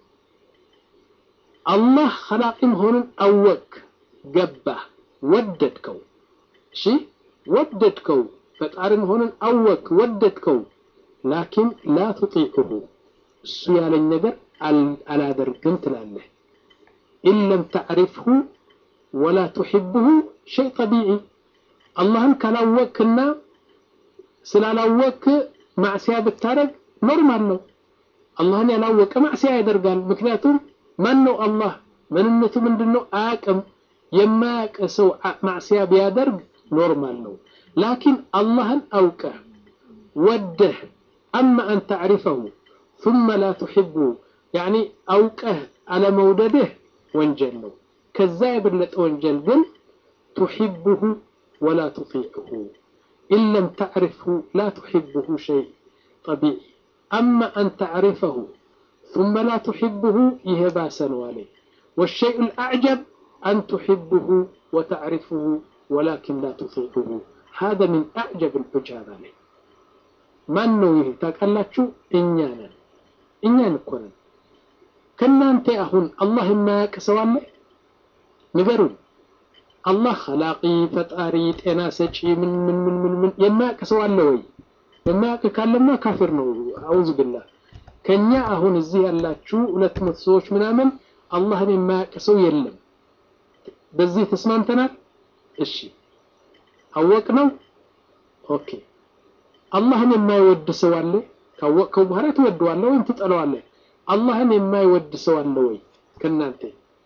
አላህ ኸላቂ መሆኑን አወቅ ገባህ ወደድከው እሺ ወደድከው ፈጣሪ መሆኑን አወቅ ወደድከው ላኪን ላ ትጢዑሁ እሱ ያለኝ ነገር አላደርግም ትላለህ ኢን ለም ተዕሪፍሁ ወላ ትሕብሁ ሸይ ጠቢዒ አላህን ካላወቅክና ስላላወቅክ ማዕስያ ብታደረግ ኖርማል ነው አላህን ያላወቀ ማዕስያ ያደርጋል ምክንያቱም ማን ነው አላህ ምንነቱ ምንድን ነው አያቅም የማያቅ ሰው ማዕስያ ቢያደርግ ኖርማል ነው ላኪን አላህን አውቀህ ወደህ አማ አን ተዕሪፈሁ ثم لا تحبه يعني أوقه على مودده وانجل كذا يبلت وانجل قل تحبه ولا تطيعه إن لم تعرفه لا تحبه شيء طبيعي أما أن تعرفه ثم لا تحبه يهباسا والي والشيء الأعجب أن تحبه وتعرفه ولكن لا تطيعه هذا من أعجب العجاب عليه ማን ነው ይሄ ታውቃላችሁ እኛ ነን እኛን እኮ ነን ከእናንተ አሁን አላህ የማያውቅ ሰው አለ ንገሩን አላህ ኸላቂ ፈጣሪ ጤና ሰጪ ምን ምን ምን ምን ምን የማያውቅ ሰው አለ ወይ የማያውቅ ካለማ ካፊር ነው አውዝ ቢላህ ከኛ አሁን እዚህ ያላችሁ ሁለት መቶ ሰዎች ምናምን አላህን የማያውቅ ሰው የለም በዚህ ተስማምተናል እሺ አወቅ ነው ኦኬ አላህን የማይወድ ሰው አለ ካወቅከው በኋላ ትወደዋለህ ወይም ትጠለዋለህ አላህን የማይወድ ሰው አለ ወይ ከናንተ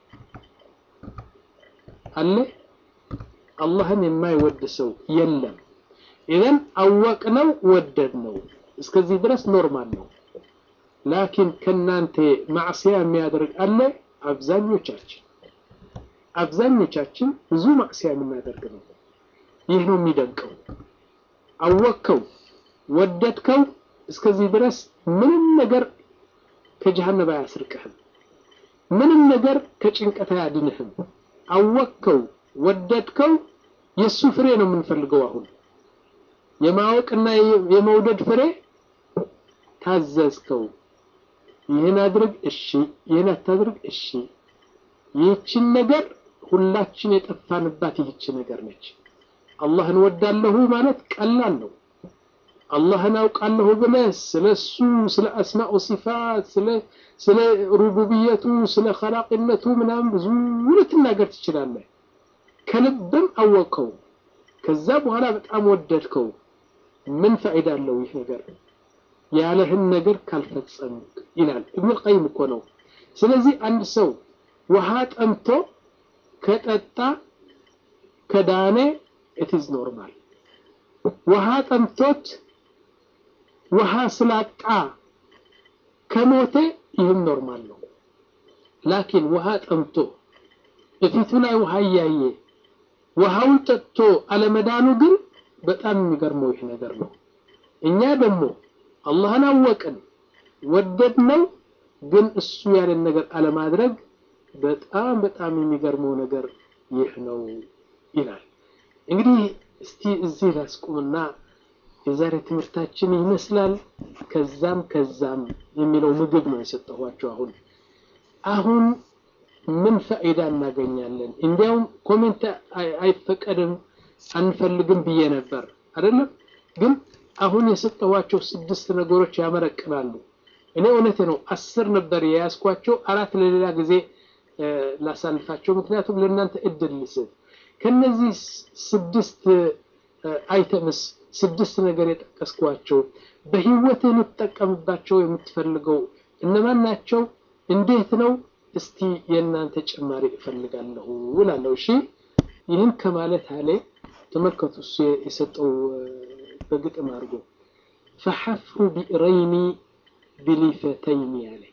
አለ አላህን የማይወድ ሰው የለም ኢዘን አወቅነው ወደድ ነው እስከዚህ ድረስ ኖርማል ነው ላኪን ከናንተ ማዕስያ የሚያደርግ አለ አብዛኞቻችን አብዛኞቻችን ብዙ ማዕስያ የምናደርግ ነው ይህ ነው የሚደንቀው አወቅከው ወደድከው እስከዚህ ድረስ ምንም ነገር ከጀሃነም አያስርቅህም ምንም ነገር ከጭንቀት አያድንህም አወቅከው ወደድከው የሱ ፍሬ ነው የምንፈልገው አሁን የማወቅና የመውደድ ፍሬ ታዘዝከው ይህን አድርግ እሺ ይህን አታድርግ እሺ ይህችን ነገር ሁላችን የጠፋንባት ይህች ነገር ነች አላህን ወዳለሁ ማለት ቀላል ነው አላህን አውቃለሁ ብለህ ስለ እሱ ስለ አስማኡ ሲፋት ስለ ስለ ሩቡብየቱ ስለ ኸላቅነቱ ምናምን ብዙ ልትናገር ትችላለህ ከልብም አወቅከው ከዛ በኋላ በጣም ወደድከው ምን ፋይዳ አለው ይህ ነገር ያለህን ነገር ካልፈጸም ይላል ኢብኑ ቀይም እኮ ነው ስለዚህ አንድ ሰው ውሃ ጠምቶ ከጠጣ ከዳነ ኢትዝ ኖርማል ውሃ ጠምቶት ውሃ ስላጣ ከሞተ ይህም ኖርማል ነው ላኪን ውሃ ጠምቶ እፊቱ ላይ ውሃ እያየ ውሃውን ጠጥቶ አለመዳኑ ግን በጣም የሚገርመው ይህ ነገር ነው እኛ ደግሞ አላህን አወቅን ወደድ ነው ግን እሱ ያለን ነገር አለማድረግ በጣም በጣም የሚገርመው ነገር ይህ ነው ይላል እንግዲህ እስቲ እዚህ ላስቁምና የዛሬ ትምህርታችን ይመስላል ከዛም ከዛም የሚለው ምግብ ነው የሰጠኋቸው አሁን አሁን ምን ፋይዳ እናገኛለን እንዲያውም ኮሜንት አይፈቀድም አንፈልግም ብዬ ነበር አይደለም ግን አሁን የሰጠኋቸው ስድስት ነገሮች ያመረቅናሉ እኔ እውነቴ ነው አስር ነበር የያዝኳቸው አራት ለሌላ ጊዜ ላሳልፋቸው ምክንያቱም ለእናንተ እድል ልስብ ከነዚህ ስድስት አይተምስ ስድስት ነገር የጠቀስኳቸው በህይወትህ ልትጠቀምባቸው የምትፈልገው እነማን ናቸው እንዴት ነው እስቲ የእናንተ ጭማሪ እፈልጋለሁ እላለሁ እሺ ይህን ከማለት አለ ተመልከቱ እሱ የሰጠው በግጥም አድርጎ ፈሐፍሩ ቢእረይኒ ብሊፈተይኒ አለ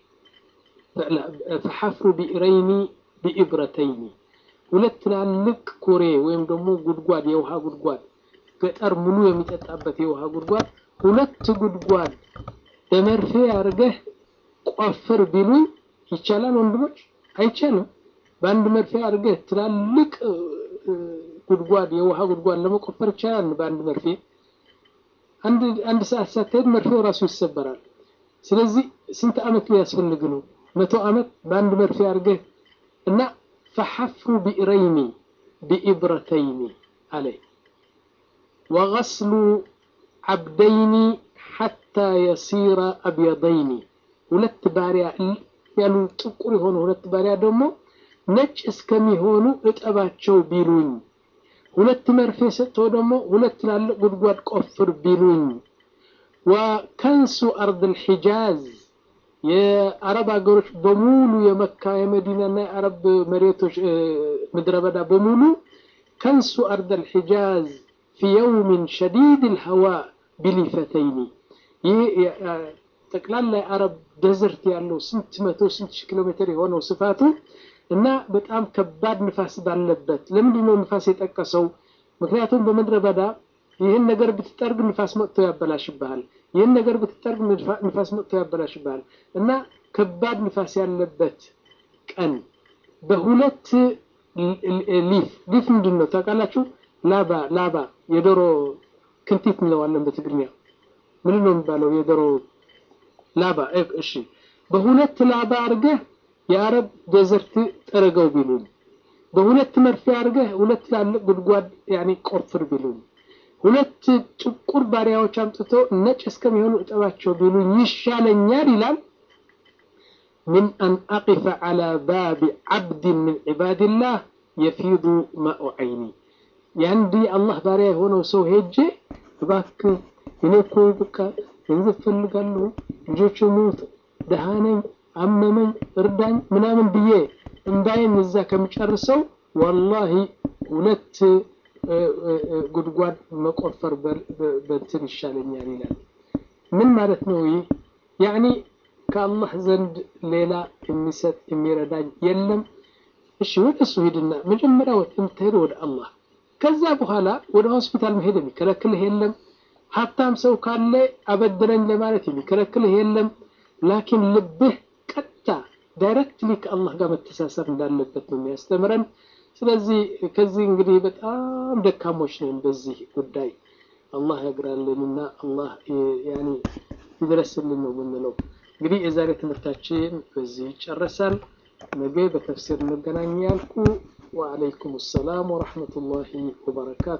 ፈሐፍሩ ቢእረይኒ ቢኢብረተይኒ ሁለት ትላልቅ ኩሬ ወይም ደግሞ ጉድጓድ የውሃ ጉድጓድ ገጠር ሙሉ የሚጠጣበት የውሃ ጉድጓድ ሁለት ጉድጓድ በመርፌ አድርገህ ቆፍር ቢሉኝ ይቻላል ወንድሞች? አይቻልም። በአንድ መርፌ አድርገህ ትላልቅ ጉድጓድ የውሃ ጉድጓድ ለመቆፈር ይቻላል በአንድ መርፌ? አንድ አንድ ሰዓት ሳትሄድ መርፌው ራሱ ይሰበራል። ስለዚህ ስንት ዓመት ሊያስፈልግ ነው? መቶ ዓመት በአንድ መርፌ አድርገህ እና ፈሐፍሩ ቢእረይኒ ቢኢብረተይኒ አለ ወገስሉ ዓብደይኒ ሐታ የሲረ አብየደይኒ ሁለት ባሪያ ያሉ ጥቁር የሆኑ ሁለት ባሪያ ደግሞ ነጭ እስከሚሆኑ እጠባቸው ቢሉኝ፣ ሁለት መርፌ ሰጥተው ደግሞ ሁለት ትላልቅ ጉድጓድ ቆፍር ቢሉኝ፣ ወከንሱ አርድ ልሒጃዝ የአረብ ሀገሮች በሙሉ የመካ የመዲናና የአረብ መሬቶች ምድረ በዳ በሙሉ ከንሱ አርድ ልሒጃዝ ፊ የውሚን ሸዲድ ልሀዋ ቢሊፈተይኒ ይህ ጠቅላላ የአረብ ደዘርት ያለው ስንት መቶ ስንት ሺህ ኪሎ ሜትር የሆነው ስፋቱ እና በጣም ከባድ ንፋስ ባለበት። ለምንድን ነው ንፋስ የጠቀሰው? ምክንያቱም በምድረ በዳ ይህን ነገር ብትጠርግ ንፋስ መጥቶ ያበላሽብሃል፣ ይህን ነገር ብትጠርግ ንፋስ መጥቶ ያበላሽብሃል እና ከባድ ንፋስ ያለበት ቀን በሁለት ሊፍ ሊፍ ምንድን ነው ታውቃላችሁ? ላባ ላባ የዶሮ ክንቲት እንለዋለን በትግርኛ ምንድን ነው የሚባለው? የዶሮ ላባ እሺ፣ በሁለት ላባ አድርገህ የአረብ ደዘርት ጠረገው ቢሉኝ፣ በሁለት መርፌ አድርገህ ሁለት ትላልቅ ጉድጓድ ያኔ ቆፍር ቢሉኝ፣ ሁለት ጥቁር ባሪያዎች አምጥቶ ነጭ እስከሚሆኑ እጠባቸው ቢሉኝ ይሻለኛል ይላል። ምን አን አቂፈ ዐላ ባቢ ዐብድን ምን ዒባድላህ የፊዱ ማኡ ዐይኒ የአንድ አላህ ባሪያ የሆነው ሰው ሄጄ እባክህ እኔ እኮ በቃ ገንዘብ ፈልጋለሁ፣ ልጆች ሞት፣ ደሃ ነኝ፣ አመመኝ፣ እርዳኝ ምናምን ብዬ እምባዬን እዛ ከሚጨርሰው ወላሂ ሁለት ጉድጓድ መቆፈር በንትን ይሻለኛል ይላል። ምን ማለት ነው ይህ? ያኒ ከአላህ ዘንድ ሌላ የሚሰጥ የሚረዳኝ የለም። እሺ ወደ እሱ ሂድና መጀመሪያ የምትሄድ ወደ አላህ፣ ከዛ በኋላ ወደ ሆስፒታል መሄድ የሚከለክልህ የለም። ሀብታም ሰው ካለ አበድረኝ ለማለት የሚከለክልህ የለም። ላኪን ልብህ ቀጥታ ዳይሬክትሊ ከአላህ ጋር መተሳሰር እንዳለበት ነው የሚያስተምረን። ስለዚህ ከዚህ እንግዲህ በጣም ደካሞች ነን በዚህ ጉዳይ። አላህ ያግራልንና አላህ ያኒ ይድረስልን ነው የምንለው። እንግዲህ የዛሬ ትምህርታችን በዚህ ይጨረሳል። ነገ በተፍሲር እንገናኝ ያልኩ። ወአለይኩም ሰላም ወረሕመቱላሂ ወበረካቱ